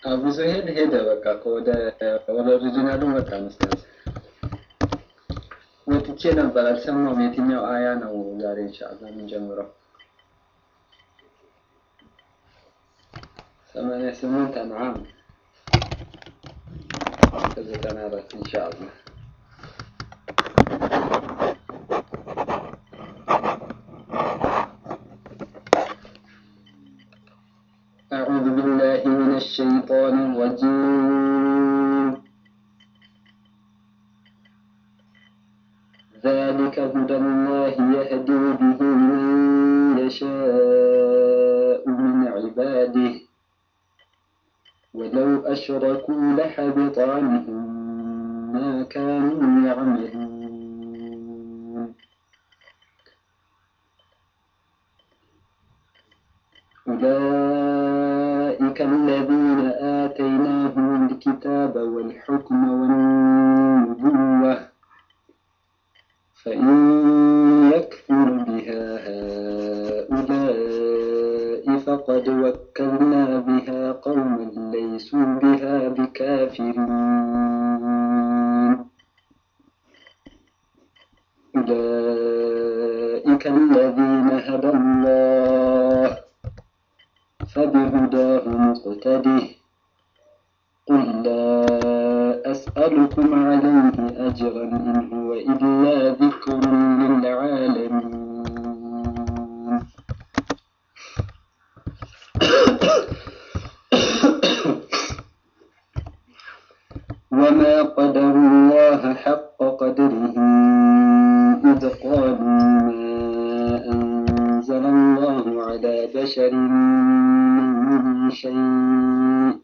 አቡ ዘሄድ ሄደ። በቃ ከወደ ወደ ኦሪጂናሉ መጣ መሰለኝ። ወጥቼ ነበር አልሰማሁም። የትኛው አያ ነው ዛሬ ኢንሻአላህ የምንጀምረው? ሰማንያ ስምንት አንዓም ከዘጠና አራት ኢንሻአላህ أعوذ بالله من الشيطان الرجيم ذلك هدى الله يهدي به من يشاء من عباده ولو أشركوا لحبط عنهم ما كانوا يعملون أولئك الذين آتيناهم الكتاب والحكم والنبوة فإن يكفر بها هؤلاء فقد وكلنا بها قوما ليسوا بها بكافرين أولئك الذين هدى الله فبهداه مقتده قل لا أسألكم عليه أجرا إن هو إلا ذكر للعالمين وما قدر الله حق قدره إذ قالوا ما أنزل الله على بشر من شيء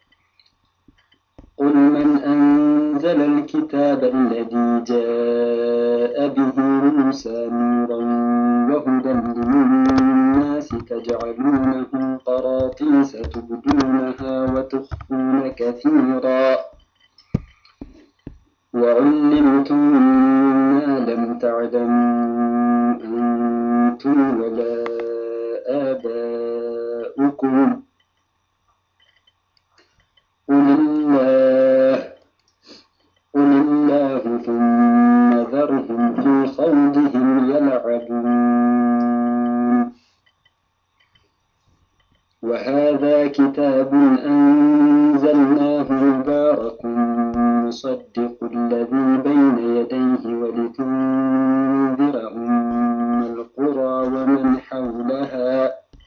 قل من أنزل الكتاب الذي جاء به موسى نورا وهدى للناس تجعلونه قراطيس تبدونها وتخفون كثيرا وعلمتم ما لم تعلموا أنتم ولا آباؤكم قل الله قل الله ثم ذرهم في خوضهم يلعبون وهذا كتاب أنزلناه مبارك مصدق الذي بين يديه ولتنذر أم القرى ومن حولها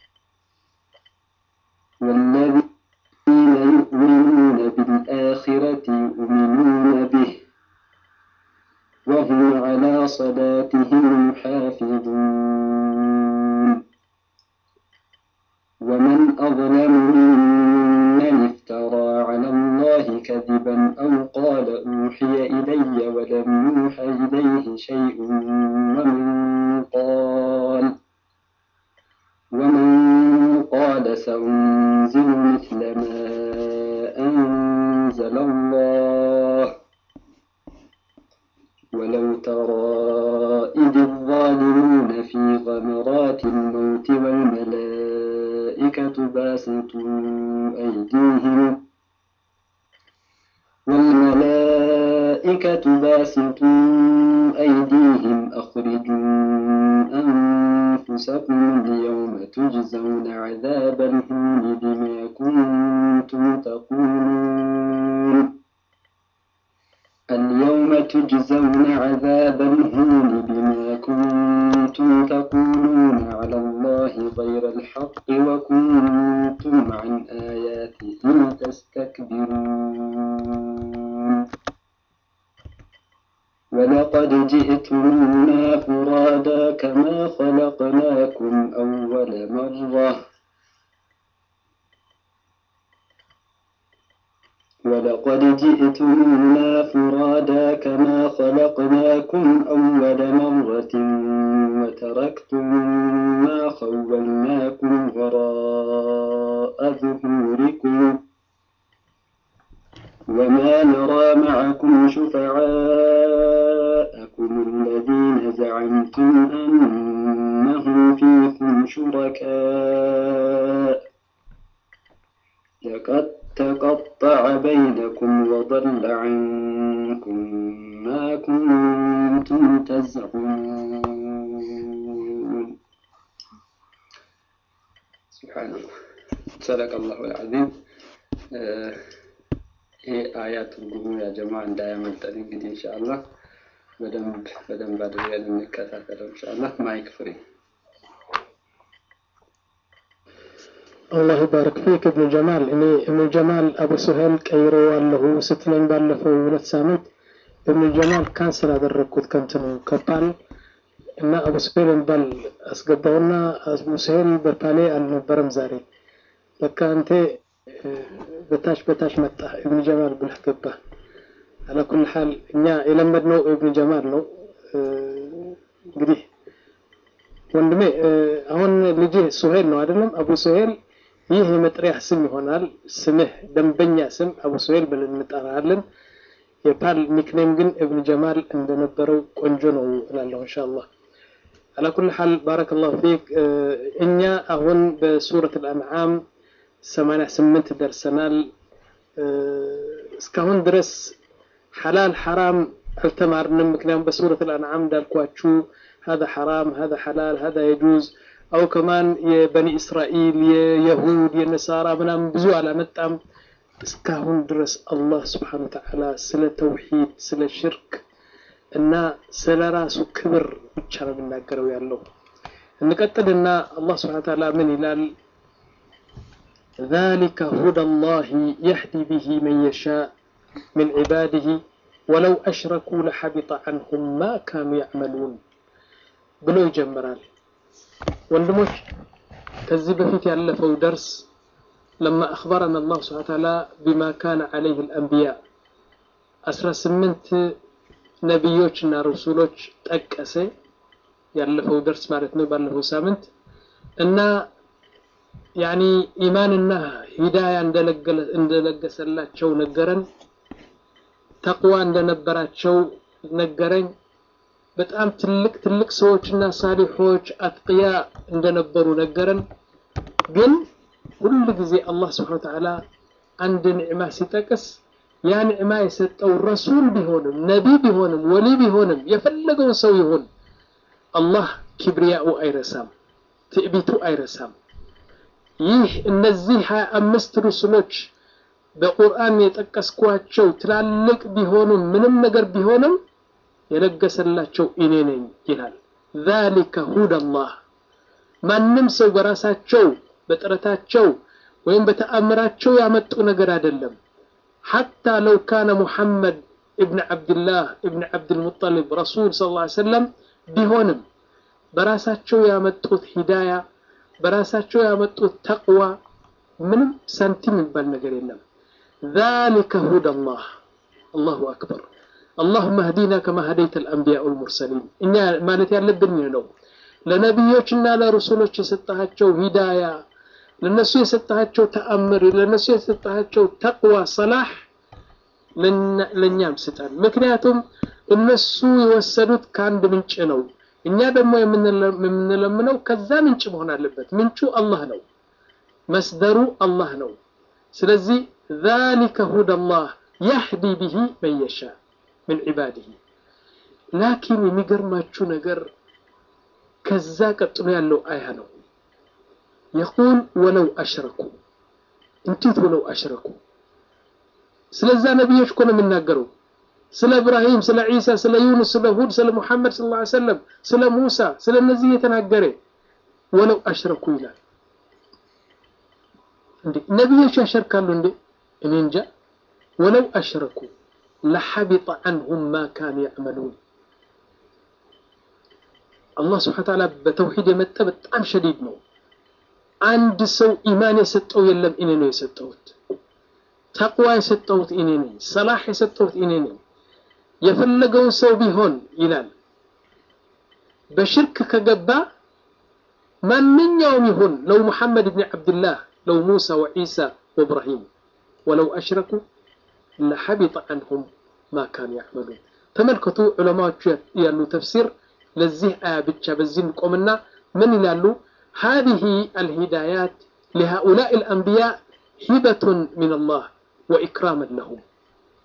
والذين يؤمنون بالآخرة يؤمنون به وهم على صلاتهم يحافظون ومن أظلم ممن افترى على الله كذبا أو قال أوحي إلي ولم يوحى إليه شيء ومن قال ومن قال سأنزل مثل ما أنزل الله ولو ترى إذ الظالمون في غمرات الموت والملائكة باسطوا أيديهم والملائكة باسطوا أيديهم أخرجوا أنفسكم اليوم تجزون عذاب الهون بما كنتم تقولون اليوم تجزون عذاب الهون بما كنتم تقولون على الله غير الحق وكنتم عن آياته تستكبرون ولقد جئتمونا فرادا كما خلقناكم أول مرة ولقد جئتمونا فرادا كما خلقناكم أول مرة وتركتم ما خولناكم وراء ظهوركم وما نرى معكم شفعاءكم الذين زعمتم أنهم فيكم شركاء لقد تقطع عنكم وضل عنكم ما كنتم تزعمون سبحان الله صدق الله العظيم ይሄ አያት ትርጉሙ ያ ጀማ እንዳያመልጠን እንግዲህ ኢንሻአላህ በደንብ በደንብ አድርገን እንከታተለው ኢንሻአላህ ማይክ ፍሪ አላህ ባረክ ፊክ እብኑ ጀማል እኔ እብኑ ጀማል አቡ ሱሄል ቀይሬዋለሁ ስትለኝ ባለፈው ሁለት ሳምንት እብኑ ጀማል ካንስል አደረግኩት ከንትኑ ከፓል እና አቡ ሱሄል የሚባል አስገባውና አቡ ሱሄል በፓሌ አልነበረም ዛሬ በቃ አንተ በታች በታች መጣ እብኑ ጀማል ብለህ ገባ አላኩል ሐል እኛ የለመድነው እብኑ ጀማል ነው እንግዲህ ወንድሜ አሁን ልጅህ ሱሄል ነው አይደለም አቡ ሱሄል ይህ የመጥሪያ ስም ይሆናል ስምህ ደንበኛ ስም አቡ ሱሄል ብለን እንጠራለን የፓል ኒክኔም ግን እብን ጀማል እንደነበረው ቆንጆ ነው እላለሁ እንሻአላህ على كل حال بارك الله فيك እኛ አሁን በሱረት الأنعام 88 ደርሰናል እስካሁን ድረስ ሐላል ሐራም አልተማርንም ምክንያቱም በሱረት الأنعام እንዳልኳችሁ هذا حرام هذا حلال هذا يجوز أو كمان የበኒ እስራኤል የየሁድ የነሳራ ምናምን ብዙ አላመጣም እስካሁን ድረስ አላህ ስብሓን ወተዓላ ስለ ተውሂድ ስለ ሽርክ እና ስለ ራሱ ክብር ብቻ ነው የሚናገረው ያለው እንቀጥልና አላህ ስብሓን ወተዓላ ምን ይላል ذلك هدى الله يهدي به من يشاء من عباده ولو أشركوا لحبط عنهم ما كانوا يعملون ብሎ ይጀምራል ወንድሞች ከዚህ በፊት ያለፈው ደርስ لما أخبرنا الله سبحانه وتعالى بما كان عليه الأنبياء أسرى سمنت نبيوችና ረሱሎች ጠቀሰ ያለፈው ደርስ ማለት ነው ባለፈው ሳምንት እና ያኒ ኢማንና ሂዳያ እንደለገሰላቸው ነገረን ተቅዋ እንደነበራቸው ነገረኝ በጣም ትልቅ ትልቅ ሰዎችና ሳሊሖች አትቅያ እንደነበሩ ነገረን ግን ሁሉ ጊዜ አላህ ስብሓን ተዓላ አንድ ንዕማ ሲጠቅስ ያ ንዕማ የሰጠው ረሱል ቢሆንም ነቢ ቢሆንም ወሊ ቢሆንም የፈለገው ሰው ይሁን አላህ ኪብሪያኡ አይረሳም ትዕቢቱ አይረሳም ይህ እነዚህ ሀያ አምስት ሩስሎች በቁርአን የጠቀስኳቸው ትላልቅ ቢሆኑም ምንም ነገር ቢሆንም የለገሰላቸው እኔ ነኝ ይላል ذلك هدى الله ማንም ሰው በራሳቸው በጥረታቸው ወይም በተአምራቸው ያመጡ ነገር አይደለም حتى لو كان محمد ابن عبد الله ابن عبد المطلب رسول صلى الله عليه وسلم ቢሆንም በራሳቸው ያመጡት ሂዳያ በራሳቸው ያመጡት ተቅዋ ምንም ሳንቲም የሚባል ነገር የለም ذلك هدى الله الله أكبر اللهم اهدنا كما هديت الأنبياء والمرسلين እኛ ማለት ያለብን ነው ለነቢዮችና ለረሱሎች የሰጣቸው ሂዳያ ለነሱ የሰጣቸው ተአምር ለነሱ የሰጣቸው ተቅዋ ሰላህ ለእኛም ስጠን ምክንያቱም እነሱ የወሰዱት ከአንድ ምንጭ ነው እኛ ደግሞ የምንለምነው ከዛ ምንጭ መሆን አለበት ምንጩ አላህ ነው መስደሩ አላህ ነው ስለዚህ ذلك هدى الله يهدي به من يشاء من عباده لكن የሚገርማችሁ ነገር ከዛ ቀጥሎ ያለው አያ ነው يقول ولو أشركوا እንዴት ولو أشركوا ስለዛ ነቢዮች እኮ ነው የሚናገረው ስለ እብራሂም ስለ ዒሳ ስለ ዩኑስ ስለ ሁድ ስለ ሙሐመድ ስለ ላ ሰለም ስለ ሙሳ ስለ እነዚህ የተናገረ ወለው አሽረኩ ይላል እንዴ ነቢዮች ያሸርካሉ እንዴ እኔ እንጃ ወለው አሽረኩ ለሐቢጠ አንሁም ማ ካኑ ያዕመሉን አላህ ስብሓን ተዓላ በተውሂድ የመጠ በጣም ሸዲድ ነው አንድ ሰው ኢማን የሰጠው የለም እኔ ነው የሰጠሁት ተቅዋ የሰጠሁት እኔ ነኝ ሰላሕ የሰጠሁት እኔ ነኝ የፈለገውን ሰው ቢሆን ይላል በሽርክ ከገባ ማንኛውም ይሁን ለው ሙሐመድ ብን ዓብድላህ ለው ሙሳ ወዒሳ ወእብራሂም ወለው አሽረኩ ለሐቢጠ አንሁም ማ ካኑ ያዕመሉን ተመልከቱ ዑለማዎቹ ያሉ ተፍሲር ለዚህ አያ ብቻ በዚህ እንቆምና ምን ይላሉ هذه الهدايات لهؤلاء الأنبياء هبة من الله وإكراما لهم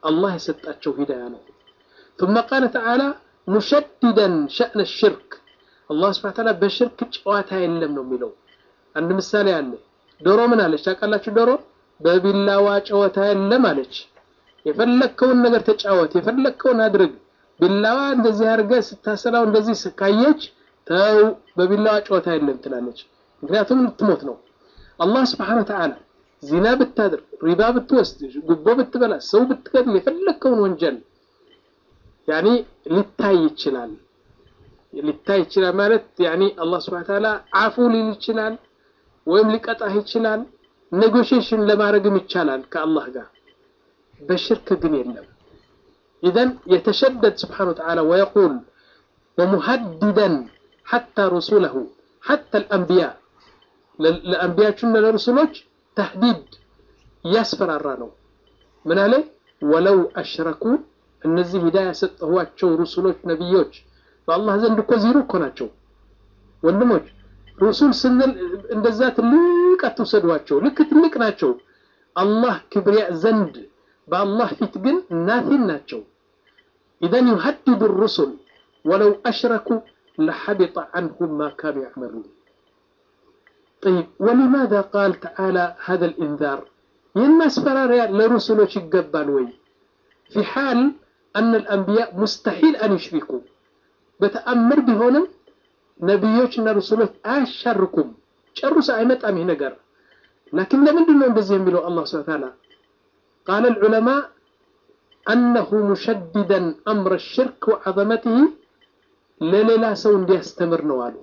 الله يسطاቸው هداية ነው ثم قال تعالى مشددا شأن الشرك الله سبحانه وتعالى በሽርክ ጨዋታ የለም ነው የሚለው አንድ ምሳሌ አለ ዶሮ ምን አለች ታውቃላችሁ ዶሮ በቢላዋ ጨዋታ የለም አለች የፈለከውን ነገር ተጫወት የፈለከውን አድርግ ቢላዋ እንደዚህ አድርገህ ስታሰላው እንደዚህ ካየች ተው በቢላዋ ጨዋታ የለም ትላለች ምክንያቱም ልትሞት ነው አላህ ስብሓን ወተዓላ ዚና ብታድርግ ሪባ ብትወስድ ጉቦ ብትበላ ሰው ብትገድል የፈለከውን ወንጀል ያኒ ሊታይ ይችላል ሊታይ ይችላል ማለት ያኒ አላህ ስብሓን ወተዓላ አፉ ሊል ይችላል ወይም ሊቀጣህ ይችላል ኔጎሽሽን ለማድረግም ይቻላል ከአላህ ጋር በሽርክ ግን የለም ኢዘን የተሸደድ ስብሓን ወተዓላ ወየቁል ወሙሀድደን ሐታ ሩሱለሁ ሐታ ልአንቢያ ለአንቢያዎችና ለሩሱሎች ተህዲድ እያስፈራራ ነው ምን አለ ወለው አሽረኩ እነዚህ ሂዳያ የሰጠኋቸው ሩሱሎች ነቢዮች በአላህ ዘንድ እኮ ዚሩ እኮ ናቸው ወንድሞች ሩሱል ስንል እንደዛ ትልቅ አትውሰዷቸው ልክ ትልቅ ናቸው አላህ ክብሪያ ዘንድ በአላህ ፊት ግን ናቲን ናቸው ኢዘን ዩሀድዱ ሩሱል ወለው አሽረኩ ለሐቢጠ ዐንሁም ማ ካኑ ያዕመሉን طيب ولماذا قال تعالى هذا الإنذار يما اسفراريا لرسله يقبال وي في حال أن الأنبياء مستحيل أن يشركوا بتأمر بهونم نبيوችና رسوله አያሻርኩም ጨርሶ አይመጣም ይህ ነገር لكن ለምንድን ነው እንደዚህ የሚለው አላህ ስብሐ ተዓላ قال العلماء أنه مشددا أمر الشرك وعظمته ለሌላ ሰው እንዲያስተምር ነው አሉ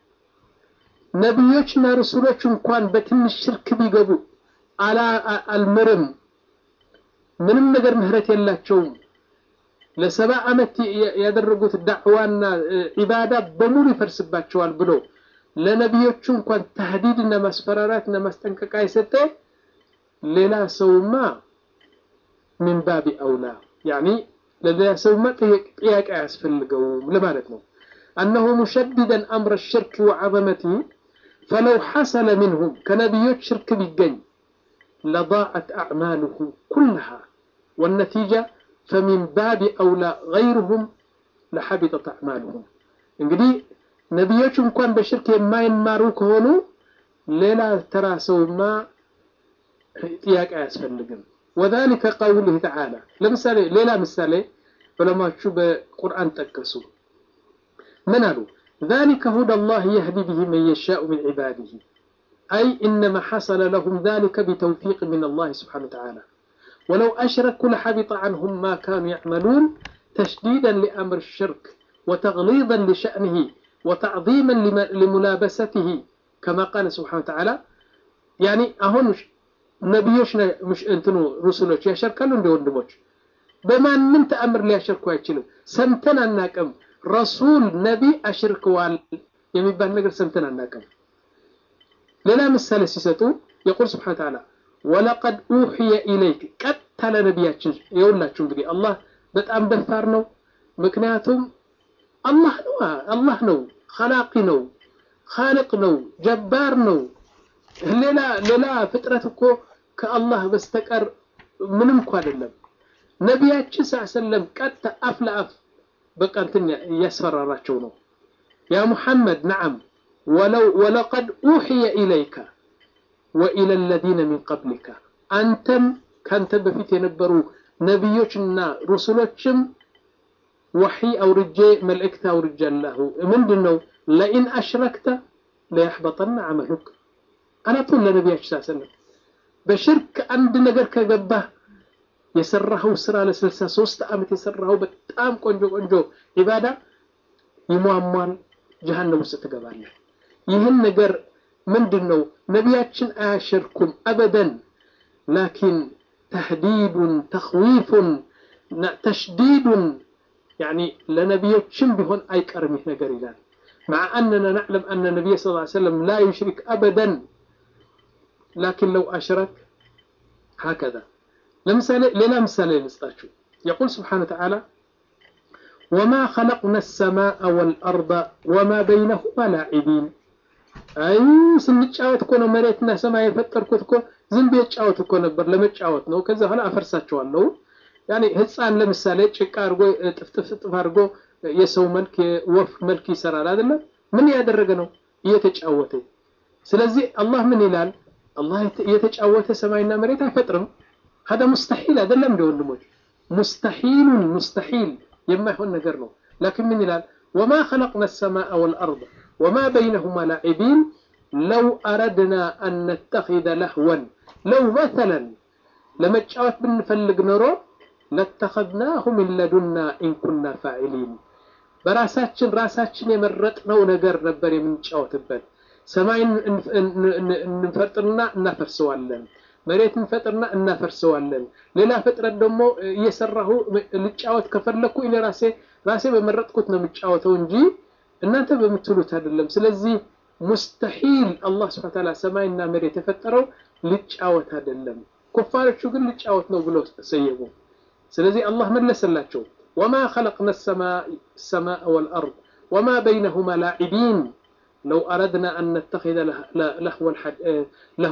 ነቢዮችና ረሱሎች እንኳን በትንሽ ሽርክ ቢገቡ አልምርም ምንም ነገር ምህረት የላቸውም ለሰባ ዓመት ያደረጉት ዳዕዋና ዒባዳ በሙሉ ይፈርስባቸዋል ብሎ ለነቢዮቹ እንኳን ተህዲድና ማስፈራራትና ማስጠንቀቂያ የሰጠ ሌላ ሰውማ ምን ባቢ አውላ ያኒ ለሌላ ሰውማ ጥያቄ አያስፈልገውም ለማለት ነው أنه مشددا أمر الشرك وعظمته فلو حصل منهم كنبيوت شرك بالجن لضاعت أعماله كلها والنتيجة فمن باب أولى غيرهم لحبطت أعمالهم እንግዲህ ነቢዮች እንኳን በሽርክ የማይማሩ ከሆኑ ሌላ ተራ ሰውማ ጥያቄ አያስፈልግም وذلك قوله تعالى ለምሳሌ ሌላ ምሳሌ ዑለማዎቹ በቁርአን ጠቀሱ من قالوا ذلك هدى الله يهدي به من يشاء من عباده أي إنما حصل لهم ذلك بتوفيق من الله سبحانه وتعالى ولو أشركوا لحبط عنهم ما كانوا يعملون تشديدا لأمر الشرك وتغليظا لشأنه وتعظيما لملابسته كما قال سبحانه وتعالى يعني أهون نبيوش مش انتنو رسولوش يشركالو عند وندموش بما من تأمر ليشركوا يتشلو سمتنا الناكم ረሱል ነቢ አሽርክዋል የሚባል ነገር ሰምተን አናውቅም ሌላ ምሳሌ ሲሰጡ የቁል ስብሓን ተዓላ ወለቀድ ኡሕየ ኢለይክ ቀጥታ ለነቢያችን የውላችሁ እንግዲህ አላህ በጣም ደፋር ነው ምክንያቱም አላህ ነው አላህ ነው ኸላቂ ነው ኻልቅ ነው ጀባር ነው ሌላ ሌላ ፍጥረት እኮ ከአላህ በስተቀር ምንም እኮ አይደለም ነቢያችን ስ ሰለም ቀጥታ አፍ ለአፍ በቃ እንትን እያስፈራራቸው ነው ያ ሙሐመድ ነዓም ወለው ወለቀድ ኡሕየ ኢለይከ ወኢለ ለዚነ ሚን ቀብሊከ አንተም ካንተ በፊት የነበሩ ነቢዮችና ሩሱሎችም ወሒ አውርጄ መልእክት አውርጃለሁ ምንድን ነው ለኢን አሽረክተ ለያሕበጠና አመሉክ አላቱን ለነቢያችን ሳሰለም በሽርክ አንድ ነገር ከገባህ የሰራኸው ስራ ለስልሳ ሶስት ዓመት የሰራኸው በጣም ቆንጆ ቆንጆ ኢባዳ ይሟሟል ጀሃነም ውስጥ ትገባለህ ይህን ነገር ምንድን ነው ነቢያችን አያሸርኩም አበደን ላኪን ተህዲዱን ተኽዊፉን ተሽዲዱን ያኒ ለነቢዮችም ቢሆን አይቀርም ይህ ነገር ይላል مع أننا نعلم أن النبي صلى الله عليه وسلم لا يشرك أبدا لكن لو أشرك هكذا لمثال لنا مثال نسطاችሁ يقول سبحانه وتعالى وما خلقنا السماء والأرض وما بينهما لاعبين አይ ስንጫወት እኮ ነው መሬትና ሰማይ የፈጠርኩት እኮ ዝም ብዬ ጫወት እኮ ነበር ለመጫወት ነው ከዛ በኋላ አፈርሳቸዋለሁ ያኔ ህፃን ለምሳሌ ጭቃ አድርጎ ጥፍጥፍጥፍ አድርጎ የሰው መልክ የወፍ መልክ ይሰራል አይደለም ምን ያደረገ ነው እየተጫወተ ስለዚህ አላህ ምን ይላል አላህ እየተጫወተ ሰማይና መሬት አይፈጥርም هذا مستحيل አይደለም እንደ ወንድሞች مستحيل مستحيل የማይሆን ነገር ነው لكن ምን ይላል وما خلقنا السماء والأرض وما بينهما لاعبين لو أردنا أن نتخذ لهوا لو مثلا ለመጫወት ብንፈልግ ኖሮ ለተኸዝናሁ ሚን ለዱና ኢንኩና ፋዒሊን በራሳችን ራሳችን የመረጥነው ነገር ነበር የምንጫወትበት ሰማይን እንፈጥርና እናፈርሰዋለን መሬት እንፈጥርና እናፈርሰዋለን ሌላ ፍጥረት ደግሞ እየሰራሁ ልጫወት ከፈለኩ እኔ ራሴ ራሴ በመረጥኩት ነው የምጫወተው እንጂ እናንተ በምትሉት አይደለም ስለዚህ ሙስተሒል አላህ ስብሐ ተዓላ ሰማይና መሬት የፈጠረው ልጫወት አይደለም ኩፋሮቹ ግን ልጫወት ነው ብለው ሰየሙ ስለዚህ አላህ መለሰላቸው ወማ ኸለቅና ሰማء ወልአርድ ወማ በይነሁማ ላዒቢን ለው አረድና አን ነተኺዘ ለሁ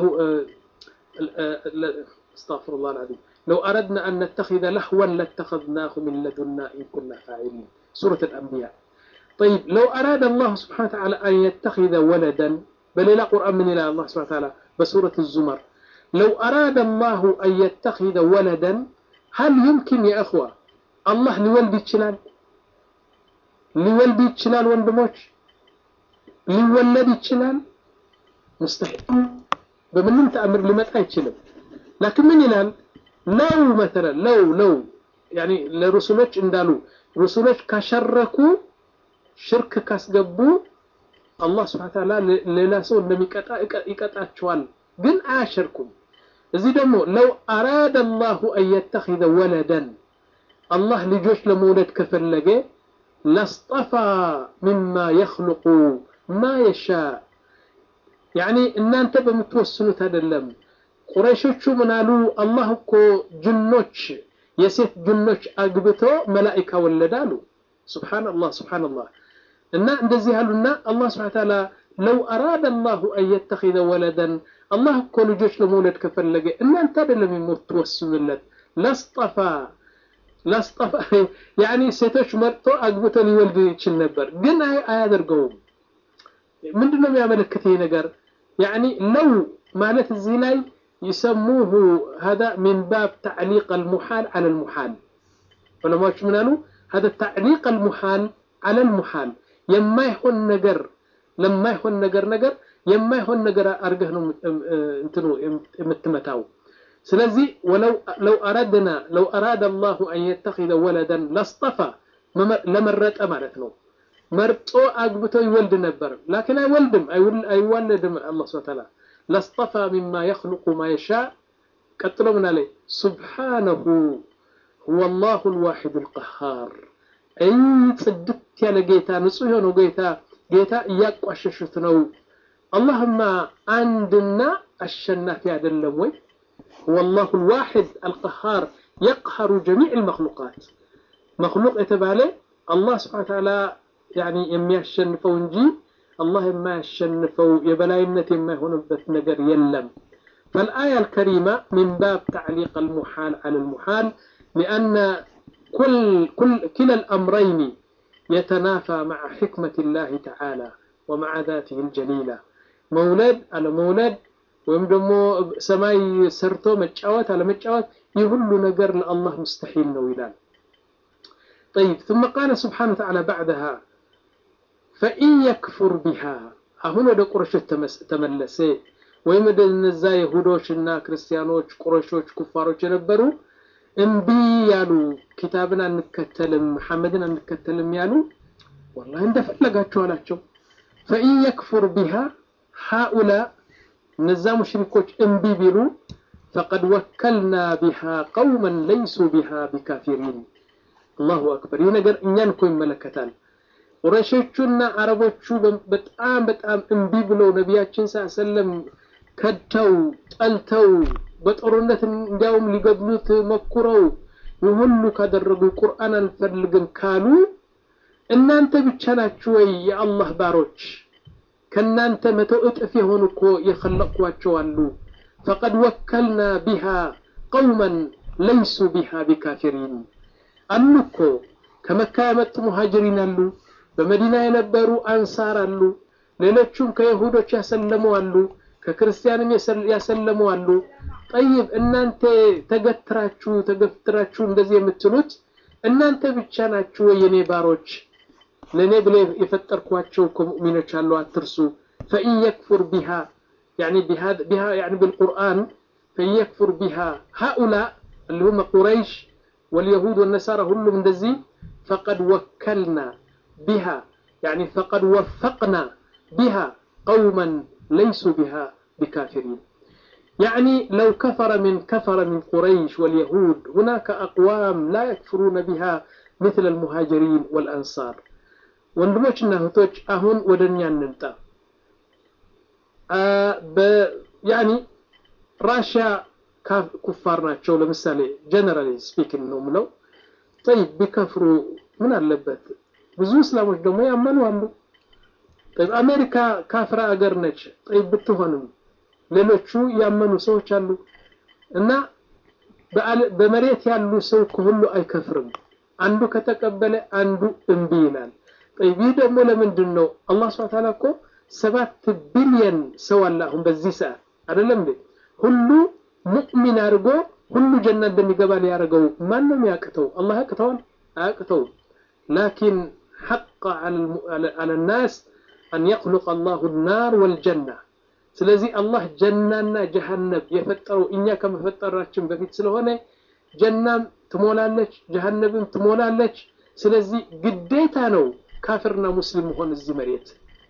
استغفر الله العظيم لو أردنا أن نتخذ لهوا لاتخذناه من لدنا إن كنا فاعلين سورة الأنبياء طيب لو أراد الله سبحانه وتعالى أن يتخذ ولدا بل لا قرآن من إلى الله سبحانه وتعالى بسورة الزمر لو أراد الله أن يتخذ ولدا هل يمكن يا أخوة الله لولد يتشلال لولد يتشلال وندموش لولد يتشلال مستحيل بمن تأمر لمتى يتشلم لكن من يلال لو مثلا لو لو يعني لرسولك اندالو رسولك كشركوا شرك كاسقبوا الله سبحانه وتعالى ሌላ ሰው እንደሚቀጣ ይቀጣቸዋል ግን አያሸርኩም እዚህ ደግሞ ለው አራደ አላሁ አን የተኺዘ ወለደን አላህ ልጆች ለመውለድ ከፈለገ ለስጠፋ ሚማ የኽልቁ ማ የሻ ያኒ እናንተ በምትወስኑት አይደለም ቁረይሾቹ ምናሉ አላህ እኮ ጅኖች የሴት ጅኖች አግብቶ መላኢካ ወለደ አሉ ሱብሓነላህ ሱብሓነላህ እና እንደዚህ አሉና አላህ ስብሐ ተዓላ ለው አራደ አላሁ አን የተኺዘ ወለደን አላህ እኮ ልጆች ለመውለድ ከፈለገ እናንተ አይደለም የምትወስኑለት ለስጠፋ ለስጠፋ ያኒ ሴቶች መርጦ አግብቶ ሊወልድ ይችል ነበር ግን አያደርገውም ምንድነው የሚያመለክት ይሄ ነገር ያኒ ለው ማለት እዚህ ላይ يسموه هذا من باب تعليق المحال على المحال ዑለማዎች ምን አሉ هذا تعليق المحال على المحال የማይሆን ነገር ለማይሆን ነገር ነገር የማይሆን ነገር አርገህ ነው እንትኑ የምትመታው ስለዚህ ወለው ለው አረድና ለው አራደ አላሁ አን የተኺዘ ወለደን ለስጠፋ ለመረጠ ማለት ነው መርጦ አግብቶ ይወልድ ነበር ላኪን አይወልድም አይዋለድም አላህ ስብሐ ተዓላ ለስጠፋ ሚማ የኽልቁ ማ የሻ ቀጥሎ ምን አለ ሱብሓነሁ ሁወ አላሁ ልዋሒዱ ልቀሃር አይ ጽድት ያለ ጌታ ንጹህ የሆነው ጌታ ጌታ እያቋሸሹት ነው አላህማ አንድና አሸናፊ አይደለም ወይ والله الواحد القهار يقهر جميع المخلوقات مخلوق يتبالي الله سبحانه وتعالى يعني يمي يشنفو انجي الله ما يشنفو يبلاينة ما هنبت نقر يلم فالآية الكريمة من باب تعليق المحال على المحال لأن كل كل كلا الأمرين يتنافى مع حكمة الله تعالى ومع ذاته الجليلة مولد على مولد ወይም ደግሞ ሰማይ ሰርቶ መጫወት አለመጫወት ይህ ሁሉ ነገር ለአላህ ሙስተሒል ነው ይላል طيب ثم قال سبحانه وتعالى بعدها فإن يكفر بها አሁን ወደ ቁረሾች ተመለሰ ወይም ወደ እነዛ ይሁዶችና ክርስቲያኖች ቁረሾች ኩፋሮች የነበሩ እምቢ ያሉ ኪታብን አንከተልም መሐመድን አንከተልም ያሉ ወላሂ እንደፈለጋችሁ አላቸው ፈኢን የክፉር ቢሃ ሃኡላ እነዛ ሙሽሪኮች እምቢ ቢሉ ፈቀድ ወከልና ቢሃ ቀውመን ለይሱ ቢሃ ቢካፊሪን አላሁ አክበር ይህ ነገር እኛን እኮ ይመለከታል ቁረሾቹና አረቦቹ በጣም በጣም እምቢ ብለው ነቢያችን ሰለም ከድተው ጠልተው በጦርነት እንዲያውም ሊገድሉት መኩረው ይሁሉ ካደረጉ ቁርአን አንፈልግም ካሉ እናንተ ብቻ ናችሁ ወይ የአላህ ባሮች ከእናንተ መቶ እጥፍ የሆኑ እኮ የኸለቅኳቸው አሉ ፈቀድ ወከልና ቢሃ ቀውመን ለይሱ ቢሃ ቢካፊሪን አሉ እኮ ከመካ የመጡ ሙሃጅሪን አሉ፣ በመዲና የነበሩ አንሳር አሉ፣ ሌሎቹም ከይሁዶች ያሰለሙ አሉ፣ ከክርስቲያንም ያሰለሙ አሉ። ጠይብ እናንተ ተገትራችሁ ተገፍትራችሁ እንደዚህ የምትሉት እናንተ ብቻ ናችሁ ወይ የኔ ባሮች? ለእኔ ብለ የፈጠርኳቸው እኮ ሙእሚኖች አሉ፣ አትርሱ። ፈኢን የክፉር ቢሃ ቢሃ ብልቁርአን ፈኢን የክፉር ቢሃ ሃኡላ اللي هم قريش واليهود والنصارى كلهم እንደዚህ فقد وكلنا بها يعني فقد وفقنا بها قوما ليسوا بها بكافرين يعني لو كفر من كفر من قريش واليهود هناك أقوام لا يكفرون بها مثل المهاجرين والأنصار ወንድሞችና እህቶች አሁን ወደ እኛ እንምጣ ያኒ ራሽያ ኩፋር ናቸው ለምሳሌ ጀነራሊ ስፒኪንግ ነው ምለው ጠይብ ቢከፍሩ ምን አለበት ብዙ እስላሞች ደግሞ ያመኑ አሉ ጠይብ አሜሪካ ካፍራ አገር ነች ጠይብ ብትሆንም ሌሎቹ ያመኑ ሰዎች አሉ እና በመሬት ያሉ ሰው ከሁሉ አይከፍርም አንዱ ከተቀበለ አንዱ እምቢ ይላል ጠይብ ይህ ደግሞ ለምንድን ነው አላህ ስብሐ ተዓላ እኮ ሰባት ቢሊየን ሰው አለ አሁን በዚህ ሰዓት አይደለም እንዴ ሁሉ ሙእሚን አድርጎ ሁሉ ጀና እንደሚገባ ሊያደርገው ማንም ያቅተው አላህ ያቅተዋል አያቅተውም ላኪን ሐቅ አለ ናስ አን የኽሉቅ አላሁ ናር ወልጀና ስለዚህ አላህ ጀናና ጀሃነብ የፈጠረው እኛ ከመፈጠራችን በፊት ስለሆነ ጀናም ትሞላለች ጀሃነብም ትሞላለች ስለዚህ ግዴታ ነው ካፍርና ሙስሊም መሆን እዚህ መሬት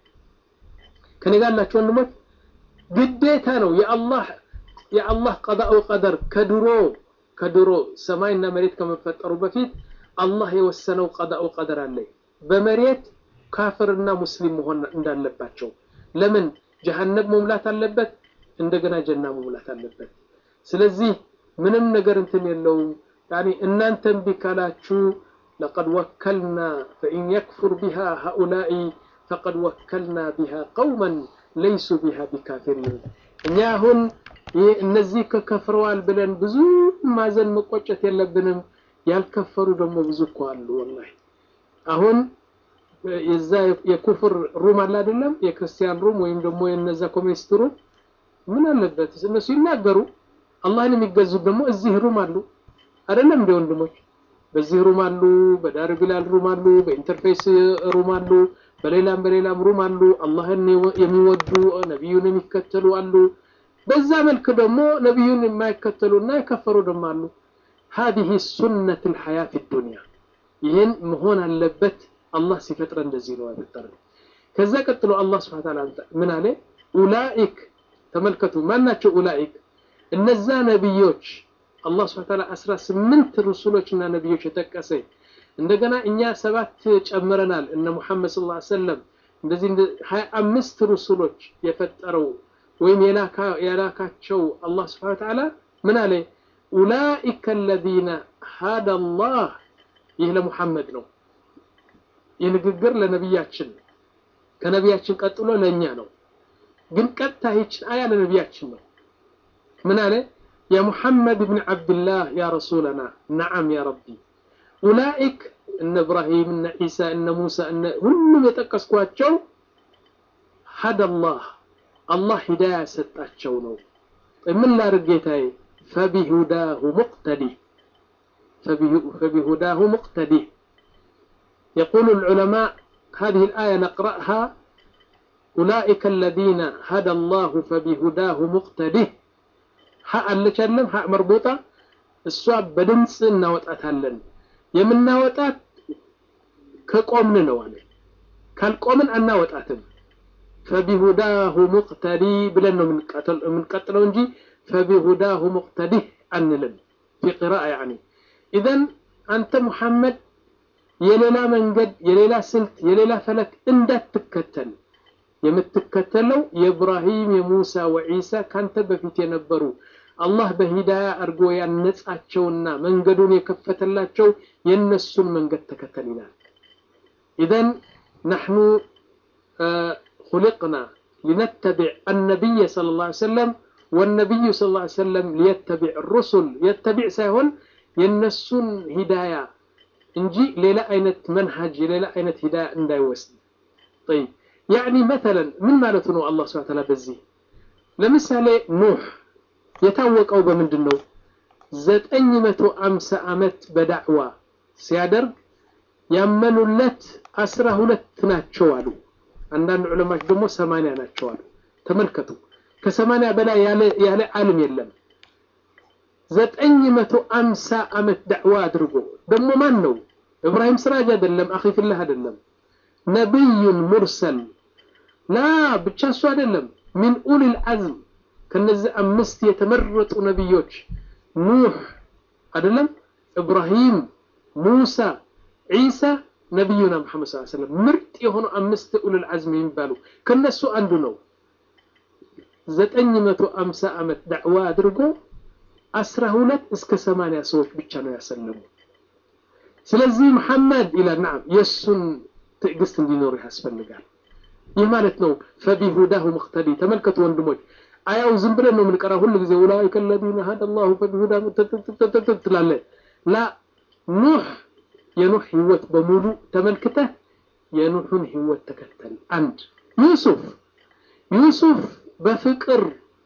ከኔ ጋር ያላችሁ ወንድሞች ግዴታ ነው የአላህ የአላህ ቀዳኡ ቀደር ከድሮ ከድሮ ሰማይና መሬት ከመፈጠሩ በፊት አላህ የወሰነው ቀዳኡ ቀደር አለ በመሬት ካፍርና ሙስሊም መሆን እንዳለባቸው ለምን ጀሃነብ መሙላት አለበት እንደገና ጀና መሙላት አለበት ስለዚህ ምንም ነገር እንትን የለውም ያኒ እናንተም ቢካላችሁ لقد وكلنا فإن يكفر بها هؤلاء فقد وكلنا بها قوما ليسوا بها بكافرين እኛ አሁን እነዚህ ከከፍረዋል ብለን ብዙ ማዘን መቆጨት የለብንም ያልከፈሩ ደግሞ ብዙ እኮ አሉ ወላሂ አሁን የዛ የኩፍር ሩም አለ አይደለም የክርስቲያን ሩም ወይም ደግሞ የነዛ ኮሚኒስት ሩም ምን አለበት እነሱ ይናገሩ አላህን የሚገዙት ደግሞ እዚህ ሩም አሉ አይደለም እንደ ወንድሞች በዚህ ሩም አሉ በዳር ቢላል ሩም አሉ በኢንተርፌስ ሩም አሉ በሌላም በሌላም ሩም አሉ አላህን የሚወዱ ነቢዩን የሚከተሉ አሉ በዛ መልክ ደግሞ ነቢዩን የማይከተሉና የከፈሩ ደግሞ አሉ هذه سنة الحياة في الدنيا ይህን መሆን አለበት አላህ ሲፈጥረ እንደዚህ ነው ያፈጠረ ከዛ ቀጥሎ አላህ ስብሐ ተዓላ ምን አለ ኡላኢክ ተመልከቱ ማናቸው ኡላኢክ እነዛ ነቢዮች አላህ ስብሐ ተዓላ 18 ሩሱሎችና ነቢዮች የጠቀሰ እንደገና እኛ ሰባት ጨምረናል እነ ሙሐመድ ሰለላሁ ዐለይሂ ወሰለም እንደዚህ 25 ሩሱሎች የፈጠረው ወይም የላካቸው አላህ ስብሐ ተዓላ ምን አለ ኡላኢከ الذين هدى الله ይህ ለሙሐመድ ነው የንግግር ለነቢያችን ከነቢያችን ቀጥሎ ለእኛ ነው ግን ቀጥታ ይችን አያ ለነቢያችን ነው ምን አለ يا محمد بن عبد الله يا رسولنا نعم يا ربي أولئك إن إبراهيم إن عيسى إن موسى إن هم يتقسكواتشو هدى الله الله هداية ستاتشو نو من لا رقيتاي فبهداه مقتدي فبهداه مقتدي يقول العلماء هذه الآية نقرأها أولئك الذين هدى الله فبهداه مقتده ها አለቻለም ها مربوطة እሷ በድምፅ እናወጣታለን የምናወጣት ከቆምን ነው አለ ካልቆምን አናወጣትም فبهداه مقتدي ብለን ነው የምንቀጥለው እንጂ فبهداه مقتده አንልም في قراءة يعني إذن أنت محمد የሌላ መንገድ የሌላ ስልት የሌላ ፈለክ እንዳትከተል የምትከተለው የኢብራሂም የሙሳ ወዒሳ ካንተ በፊት የነበሩ አላህ በሂዳያ አድርጎ ያነጻቸውና መንገዱን የከፈተላቸው የነሱን መንገድ ተከተል ይላል ኢዘን نحن خلقنا لنتبع النبي صلى الله عليه وسلم ወነቢዩ ስ ላ ሰለም ሊየተቢዕ ሩሱል የተቢዕ ሳይሆን የነሱን ሂዳያ እንጂ ሌላ አይነት መንሃጅ የሌላ አይነት ሂዳያ እንዳይወስድ ጠይብ ያዕኒ መተለን ምን ማለቱ ነው አላህ ስብሐ ተዓላ በዚህ ለምሳሌ ኑህ የታወቀው በምንድን ነው ዘጠኝ መቶ አምሳ ዓመት በዳዕዋ ሲያደርግ ያመኑለት አስራ ሁለት ናቸው አሉ አንዳንድ ዑለማዎች ደግሞ ሰማንያ ናቸው አሉ ተመልከቱ ከሰማንያ በላይ ያለ ዓለም የለም ዘጠኝ መቶ አምሳ ዓመት ዳዕዋ አድርጎ ደግሞ ማን ነው እብራሂም ስራጅ አይደለም አኺፍላህ አይደለም ነቢዩን ሙርሰል ላ ብቻ እሱ አይደለም ሚን ኡሊል አዝም ከነዚህ አምስት የተመረጡ ነቢዮች ኑህ አይደለም ኢብራሂም ሙሳ ዒሳ ነቢዩና መሐመድ ስ ሰለም ምርጥ የሆኑ አምስት ኡሉል አዝም የሚባሉ ከነሱ አንዱ ነው ዘጠኝ መቶ አምሳ ዓመት ዳዕዋ አድርጎ አስራ ሁለት እስከ ሰማንያ ሰዎች ብቻ ነው ያሰለሙ ስለዚህ መሐመድ ይላል ናም የእሱን ትዕግስት እንዲኖር ያስፈልጋል ይህ ማለት ነው ፈቢሁዳሁ ሙቅተዲ ተመልከቱ ወንድሞች አያው ዝም ብለን ነው የምንቀራው ሁሉ ጊዜ ኡላኢከ አለዚነ ሀደ ላሁ ፈቢሁዳ ትላለ ላ ኑህ የኑህ ህይወት በሙሉ ተመልክተህ የኑህን ህይወት ተከተል አንድ ዩሱፍ ዩሱፍ በፍቅር